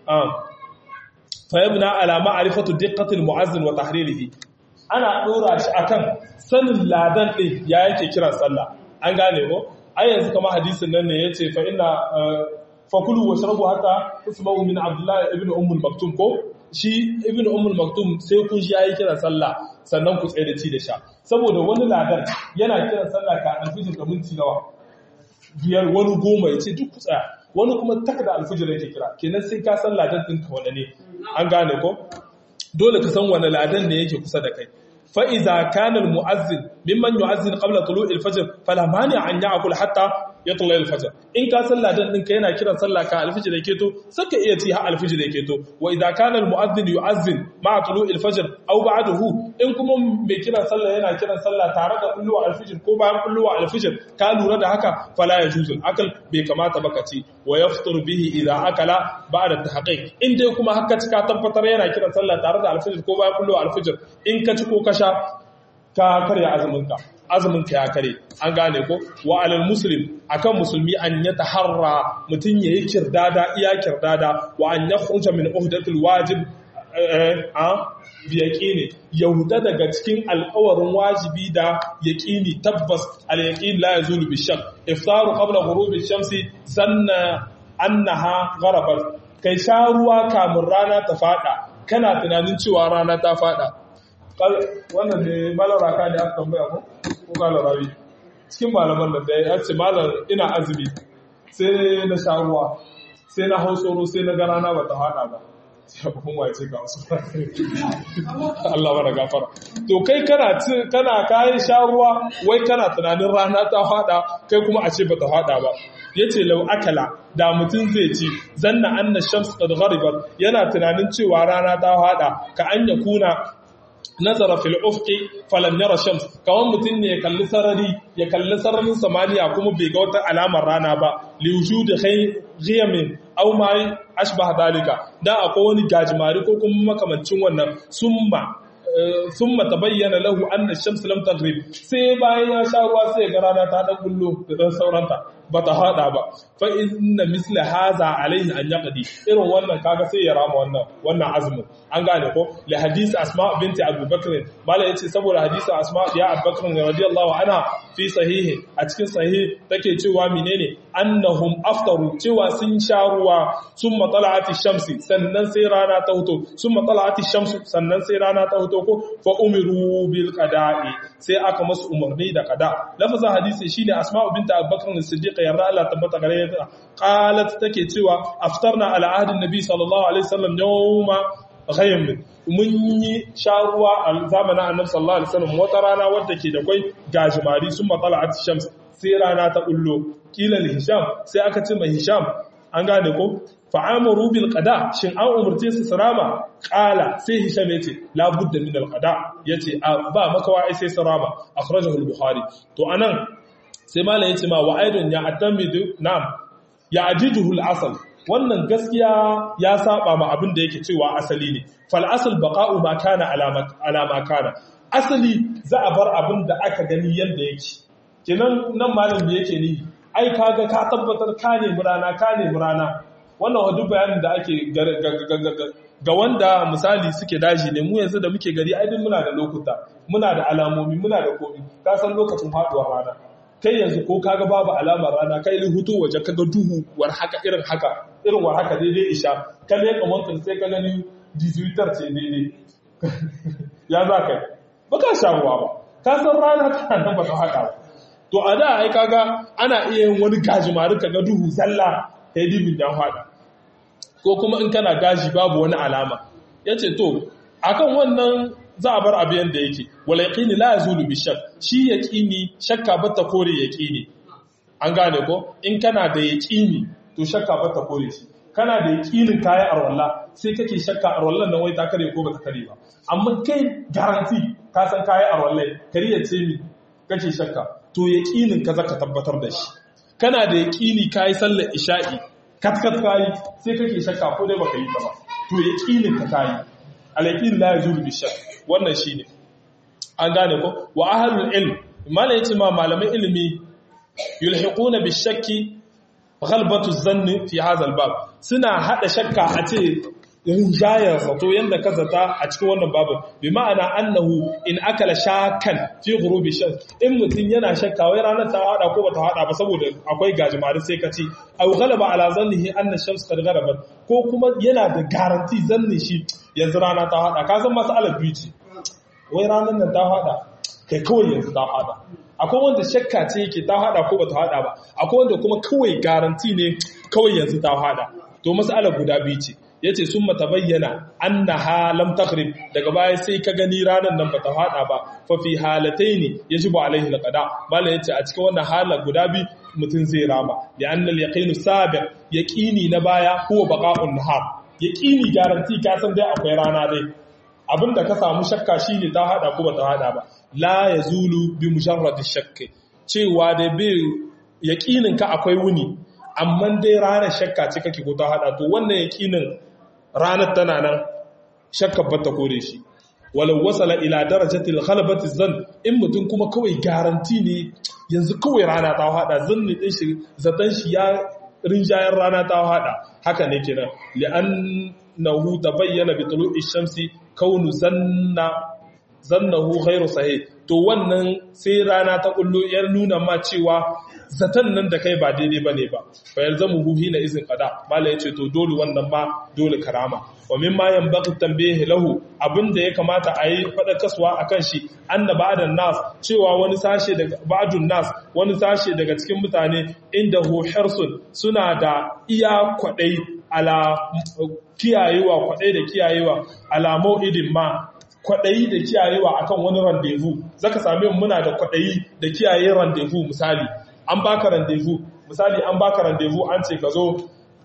fayyabna alama arifatu diqqatul mu'azzin wa tahririhi ana dora shi akan sanin ladan din ya yake kiran sallah an gane ko ai yanzu kamar hadisin nan ne yace fa inna fakulu washrabu hatta tusma'u min abdullah ibn ummul maktum ko shi ibn ummul maktum sai kun shi yayi kiran sallah sannan ku tsaye da ci da sha saboda wani ladan yana kiran sallah ka alfijir da minti nawa biyar wani goma ya ce duk ku tsaya wani kuma taka da alfijir yake kira kenan sai ka san ladan ɗinka wani ne an gane ko dole ka san wani ladan ne yake kusa da kai fa'iza kanar mu'azzin mimman yu'azzin qabla tulu'il fajr fala mani an ya'kul hatta yatla al-fajr in ka san ladan ɗinka yana kiran sallah ka alfijir yake to saka iya ci har alfijir yake to wa idza kana al-mu'azzin yu'azzin ma'a tulu'il fajr aw ba'dahu in kuma mai kiran sallah yana kiran sallah tare da kulluwa alfijir ko bayan kulluwa alfijir ka lura da haka fala yajuzu al-akl bai kamata baka ci wa yafṭur bihi idza akala ba'da tahqiq in dai kuma haka ci ka tabbatar yana kiran sallah tare da alfijir ko bayan kulluwa alfijir in ka ci ko ka sha ka karya azumin ka azumin ka ya kare an gane ko wa alal muslim akan musulmi an ya taharra mutun yayi kirdada iya kirdada wa an yakhruja min uhdatil wajib a bi yaqini yahuda daga cikin alƙawarin wajibi da yaqini tabbas al yaqin la yazulu bi shak iftaru qabla ghurubi shamsi zanna annaha gharabat kai sha ruwa kamun rana ta fada kana tunanin cewa rana ta fada wannan ne malara ka ne aka tambaya ko ko kala rawi cikin malaman nan da ya ce malam ina azumi sai na sha ruwa sai na hau tsoro sai na ga rana bata hada ba sai ba kuma ce ga wasu Allah bara gafara to kai kana kana kayan sha ruwa wai kana tunanin rana ta hada kai kuma a ce bata hada ba yace lau akala da mutum zai ci zanna anna shams qad gharibat yana tunanin cewa rana ta hada ka an yakuna nazara fil ufqi falam yara shams kawan mutum ne ya kalli sarari ya kalli sararin samaniya kuma bai ga wata alamar rana ba li wujudi ghiyamin aw ma ashbah dalika dan akwai wani gajimari ko kuma makamancin wannan summa summa tabayyana lahu anna ash-shams lam taghrib sai bayan ya sha ruwa sai ga rana ta dan bullo da dan sauranta bata hada ba fa inna misla hadha alayhi an yaqdi irin wannan kaga sai ya rama wannan wannan azumin an gane ko li hadisi asma binti abubakar mala yace saboda hadisi asma ya abubakar radiyallahu anha fi sahihi a cikin sahihi take cewa menene annahum aftaru cewa sun sha ruwa summa tala'ati shamsi sannan sai rana ta huto summa tala'ati shamsu sannan sai rana ta huto ko fa umiru bil qada'i sai aka masu umarni da qada lafazin hadisi shine asma binti abubakar as-siddiq yarda Allah tabbata gare ta qalat take cewa aftarna ala ahdin nabi sallallahu alaihi wasallam yawma ghaym mun yi sharuwa a zamanin annabi sallallahu alaihi wasallam wata rana wadda ke da kwai gajimari sun matsala a shams sai rana ta ullo kila hisham sai aka ce mai hisham an gane ko fa'amaru bil qada shin an umurce su sarama qala sai hisham yace la budda min al qada yace ba makawa sai sarama akhrajahu al bukhari to anan sai malam yace ma wa aidun ya atamidu nam ya ajiduhu al asal wannan gaskiya ya saba ma abin da yake cewa asali ne fal asal baqa'u ma kana alama kana asali za a bar abin da aka gani yanda yake kenan nan malam da yake ni ai kaga ka tabbatar ka ne murana ka ne murana wannan wa duk bayanin da ake ga wanda misali suke daji ne mu yanzu da muke gari ai duk muna da lokuta muna da alamomi muna da komi ka san lokacin faduwar rana kai yanzu ko kaga babu alamar rana kai li hutu waje kaga duhu war haka irin haka irin war haka daidai isha ka ne kamar sai ka gani dizuitar ce daidai ya za kai ba ka sha ruwa ba ka san rana tana nan ba ta haka ba to a da ai kaga ana iya yin wani gajimari kaga duhu zalla kai dibin dan hada ko kuma in kana gaji babu wani alama yace to akan wannan za a bar abu yanda yake wal yaqini la yazulu bi shakk shi yaqini shakka bata kore yaqini an gane ko in kana da yaqini to shakka bata kore shi kana da yaqinin kayan arwalla sai kake shakka arwallan nan wai ta kare ko bata kare ba amma kai garanti ka san kayan arwallai kariya ce mi kake shakka to yaqinin ka zaka tabbatar da shi kana da yaqini kai sallar isha'i katkat kayi sai kake shakka ko dai baka yi ta ba to yaqinin ka kayi al-yaqin la yazulu bi shakk wannan shine an gane ko wa ahlul ilm malai yace ma malaman ilimi yulhiquna bi shakki ghalbatu zanni fi hadha al-bab suna hada shakka a ce rinjayar zato yadda ka zata a cikin wannan babin bi ma'ana annahu in akala shakan fi ghurubi shak in mutum yana shakka wai ranar ta hada ko bata hada ba saboda akwai gajimare sai ka ci aw ghalaba ala zannihi anna shams qad gharabat ko kuma yana da garanti zannin shi yanzu rana ta hada ka san masalar biyu ce wai ranar nan ta hada kai kawai yanzu ta hada akwai wanda shakka ce yake ta hada ko bata hada ba akwai wanda kuma kawai garanti ne kawai yanzu ta hada to masalar guda biyu ce yace sun mata bayyana annaha lam taghrib daga baya sai ka gani ranar nan bata hada ba fa fi halataini yajibu alaihi alqada bala yace a cikin wannan hala guda bi mutun zai rama ya anna al-yaqinu sabiq yaqini na baya huwa baqa'un nahar yaqini garanti ka san dai akwai rana dai abinda ka samu shakka shine ta hada ko bata hada ba la yazulu bi mujarrad ash-shakk cewa da bai yaqinin ka akwai wuni amma dai ranar shakka ce kake ko ta hada to wannan yaqinin ranar tana nan shakkar bata kore shi walau wasala ila darajatil ghalabati zan in mutum kuma kawai garanti ne yanzu kawai rana ta hada zanni din shi zatan shi ya rinjayar rana ta hada haka ne kenan li'annahu tabayyana bi tulu'i shamsi kaunu zanna zannahu ghairu sahih to wannan sai rana ta kullu yar nuna ma cewa zaton nan da kai ba daidai bane ba fa yalzamu hu hina izin qada mala yace to dole wannan ma dole karama wa mimma yanbaghi tanbih lahu abinda ya kamata a yi fada kaswa akan shi anna ba'dan nas cewa wani sashe daga ba'dun nas wani sashe daga cikin mutane inda hu hirsun suna da iya kwadai ala kiyayewa kwadai da kiyayewa ala mau'idin ma kwaɗayi da kiyayewa akan wani randevu zaka same muna da kwaɗayi da kiyaye randevu misali an baka randevu misali an baka randevu an ce ka zo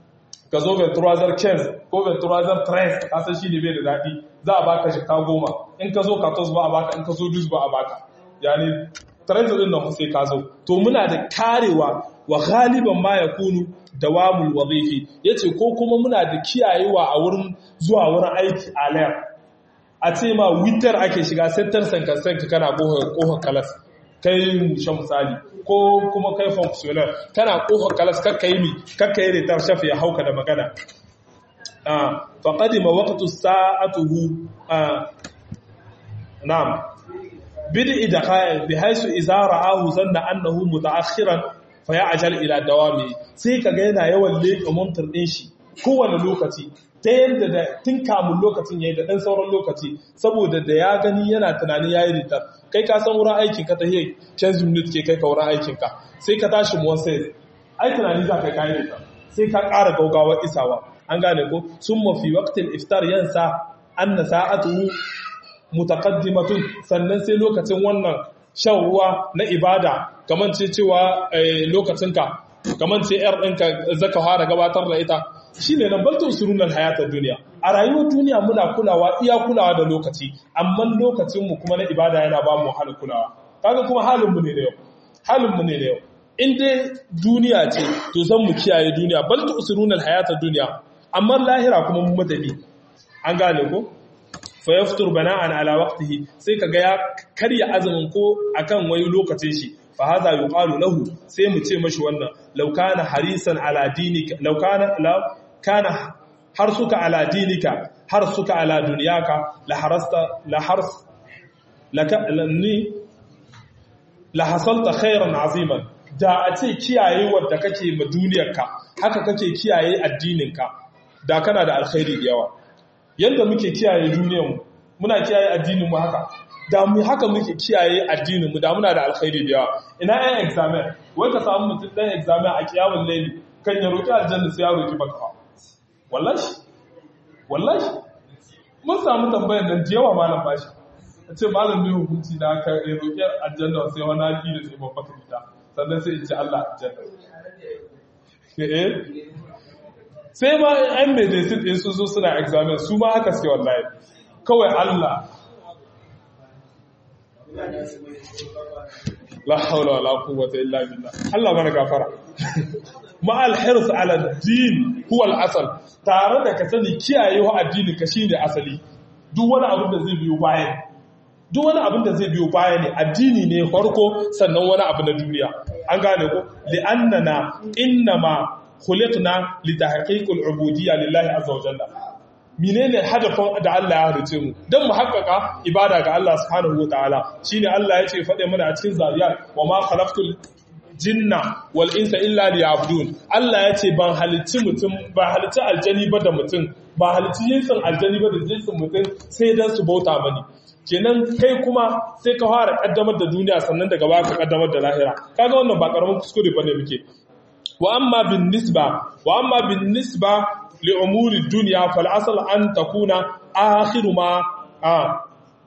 ka zo venturazar 15 ko venturazar 13 kasan shi ne bai da daɗi za a baka shi ka goma in ka zo 14 ba a baka in ka zo 12 ba a baka yani 13 din nan sai ka zo to muna da karewa wa galiban ma ya kunu dawamul wazifi yace ko kuma muna da kiyayewa a wurin zuwa wurin aiki a layar a ce ma witar ake shiga settar sanka-sanka kana kohon kalas kai shan misali ko kuma kai functional kana kohon kalas kakka yi mi kakka yi retar shafi ya hauka da magana faƙadi ma waƙatu sa'atuhu na'am bidi da kayan bi haisu izara ahu zanna annahu mutaakhiran fa ya ajal ila dawami sai kaga yana yawan leƙa muntar ɗin shi kowane lokaci ta yadda da tun kamun lokacin ya yi da ɗan sauran lokaci saboda da ya gani yana tunani ya yi ritar kai ka san wurin aikin ka ta hiyar canji minute ke kai ka wurin aikin ka sai ka tashi muwan sai ai tunani za ka kayi ritar sai ka ƙara gaugawar isawa an gane ko sun mafi waktin iftar yansa an na sa'atuhu mutaqaddimatun sannan sai lokacin wannan shan ruwa na ibada kamar ce cewa lokacinka kamar ce yar ɗinka zaka fara gabatar da ita shi ne nan baltun surunan hayatar duniya a rayuwar duniya muna kulawa iya kulawa da lokaci amma lokacinmu kuma na ibada yana ba mu hana kulawa kaga kuma halinmu ne da yau halinmu ne da yau in dai duniya ce to zan mu kiyaye duniya baltun surunan hayatar duniya amma lahira kuma mu matafi an gane ko fa yaftur bana'an ala waqtihi sai kaga ya karya azumin ko akan wani lokacin shi fa hadha yuqalu lahu sai mu ce mashi wannan law kana harisan ala dinika law kana law kana harsuka ala dinika harsuka ala dunyaka la harasta la hars laka ni la hasalta khairan aziman da a ce kiyaye wanda kake ma duniyarka haka kake kiyaye addininka da kana da alkhairi da yawa yanda muke kiyaye duniyarmu muna kiyaye addininmu haka da mu haka muke kiyaye addininmu da muna da alkhairi da yawa ina ɗan examen wai ka samu mutum ɗan examen a kiyamun laili kan ya roƙi aljanna sai ya roƙi baka wallahi wallahi mun samu tambayar nan da yawa malam bashi a ce malam ne hukunci na ka roƙi aljanna sai wani haƙi da sai babba ka fita sannan sai in ce Allah aljanna sai ma yan medicine ɗin su zo suna examen su ma haka suke wallahi kawai Allah la haula wala quwwata illa billah Allah mana gafara ma al hirs ala din huwa al asal tare da ka sani kiyaye wa addini ka shine asali duk wani abin da zai biyo baya duk wani abin da zai biyo baya ne addini ne farko sannan wani abu na duniya an gane ko li'annana innama khuliqna litahqiqil ubudiyya lillahi azza wa jalla menene hadafin da Allah ya halice mu dan mu haƙƙaƙa ibada ga Allah subhanahu wa ta'ala shine Allah ya ce faɗe mana a cikin zariyat wa ma khalaqtul jinna wal insa illa liya'budun Allah ya ce ban halicci mutum ba halicci aljani ba da mutum ba halicci jinsin aljani ba da jinsin mutum sai dan su bauta mani kenan kai kuma sai ka fara kaddamar da duniya sannan daga baya ka kaddamar da lahira kaga wannan ba karamin kuskure bane muke wa amma bin nisba wa amma bin nisba li umuri dunya fal asl an takuna akhiru ma a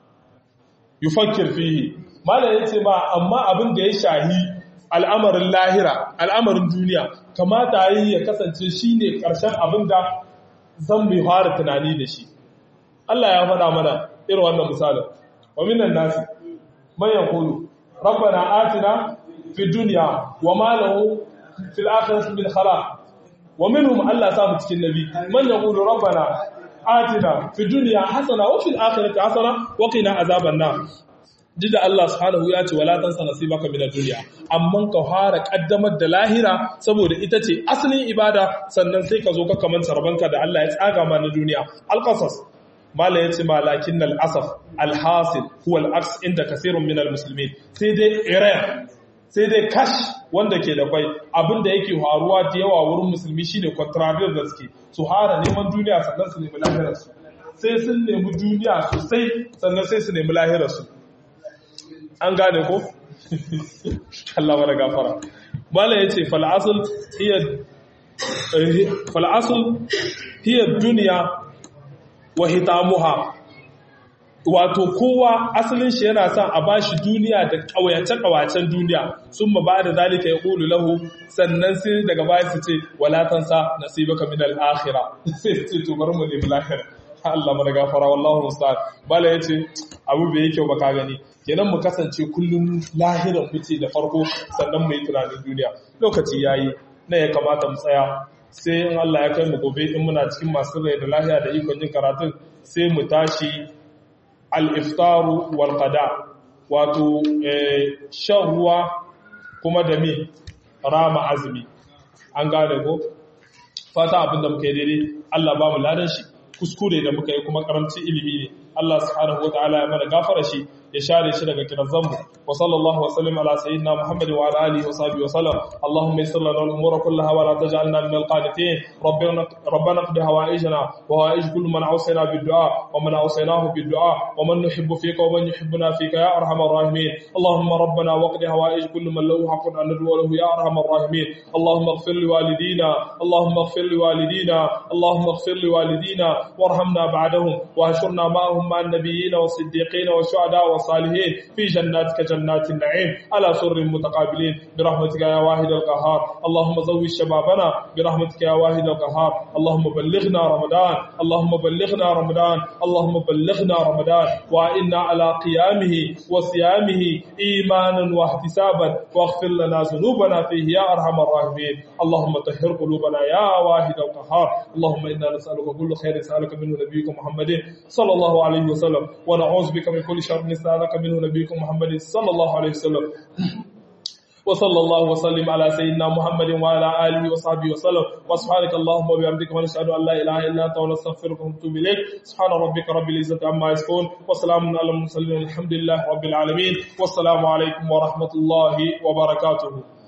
yufakkir fihi mala yace ma amma abin da ya shahi al'amarin lahira al'amarin duniya kamata yi ya kasance shine karshen abin da zan mai fara tunani da shi Allah ya faɗa mana irin wannan misalin wa minan nasi man yaqulu rabbana atina fid dunya wa ma lahu fil akhirati min khalaq wa minhum Allah samu cikin nabi man yaqulu rabbana atina fid dunya hasana wa fil akhirati hasana wa qina azaban nar da Allah subhanahu ya ce wala tansa nasibaka min ad-dunya amma ka fara kaddamar da lahira saboda ita ce asalin ibada sannan sai ka zo ka kamanta rabanka da Allah ya tsaga ma na duniya al-qasas mala yace malakin al-asaf al-hasil huwa al-aks inda kaseerun min al-muslimin sai dai ire sai dai kash wanda ke da kwai abinda yake faruwa da yawa wurin musulmi shine contrarian da suke su hara neman duniya sannan su nemi lahirar su sai sun nemi duniya sosai sannan sai su nemi lahirar su an gane ko Allah mana gafara mala yace fal asl hiya fal asl hiya dunya wa hitamuha wato kowa asalin shi yana son a bashi duniya da kawayace-kawacen duniya sun ma ba da zalika ya ƙulu lahu sannan sai daga baya su ce walatansa nasibaka min al-akhira sai su ce to bari mu nemi lahira Allah mana gafara wallahu musta'an bala yace abu bai yake ba ka gani kenan mu kasance kullum lahiran muke da farko sannan mu yi tunanin duniya lokaci yayi na ya kamata mu tsaya sai in Allah ya kai mu gobe in muna cikin masu rai da lahiya da ikon jin karatun sai mu tashi al-iftaru wal qada wato shan ruwa kuma da mi rama azumi an gane ko fata abin da muka yi daidai Allah ba mu ladan shi kuskure da muka yi kuma karamci ilimi ne Allah subhanahu wataala ya mana gafara shi ya share shi daga kirazanmu wa sallallahu wa sallim ala sayyidina Muhammad wa ala alihi wa sahbihi wa sallam Allahumma yassir lana al-umura kullaha wa la taj'alna min al-qanitin rabbana rabbana qdi hawaijana wa hawaij kullu man awsayna bid-du'a wa man awsaynahu bid-du'a wa man nuhibbu fika wa man yuhibbuna fika ya arhamar rahimin Allahumma rabbana waqdi hawaij kullu man lahu haqqun an nad'u lahu ya arhamar rahimin Allahumma ighfir li walidina Allahumma ighfir li walidina Allahumma ighfir li walidina warhamna ba'dahum wa hashurna ma'ahum مع النبيين والصديقين والشهداء والصالحين في جناتك جنات النعيم على سر متقابلين برحمتك يا واحد القهار اللهم زوج شبابنا برحمتك يا واحد القهار اللهم بلغنا رمضان اللهم بلغنا رمضان اللهم بلغنا رمضان وإنا على قيامه وصيامه إيمانا واحتسابا واغفر لنا ذنوبنا فيه يا أرحم الراحمين اللهم طهر قلوبنا يا واحد القهار اللهم إنا نسألك كل خير سألك منه نبيك محمد صلى الله عليه عليه وسلم ونعوذ بك من كل شر نستعاذك منه نبيك محمد صلى الله عليه وسلم وصلى الله وسلم على سيدنا محمد وعلى اله وصحبه وسلم وسبحانك اللهم وبحمدك ونشهد ان لا اله الا انت ونستغفرك ونتوب اليك سبحان ربك رب العزه عما يصفون وسلام على المرسلين الحمد لله رب العالمين والسلام عليكم ورحمه الله وبركاته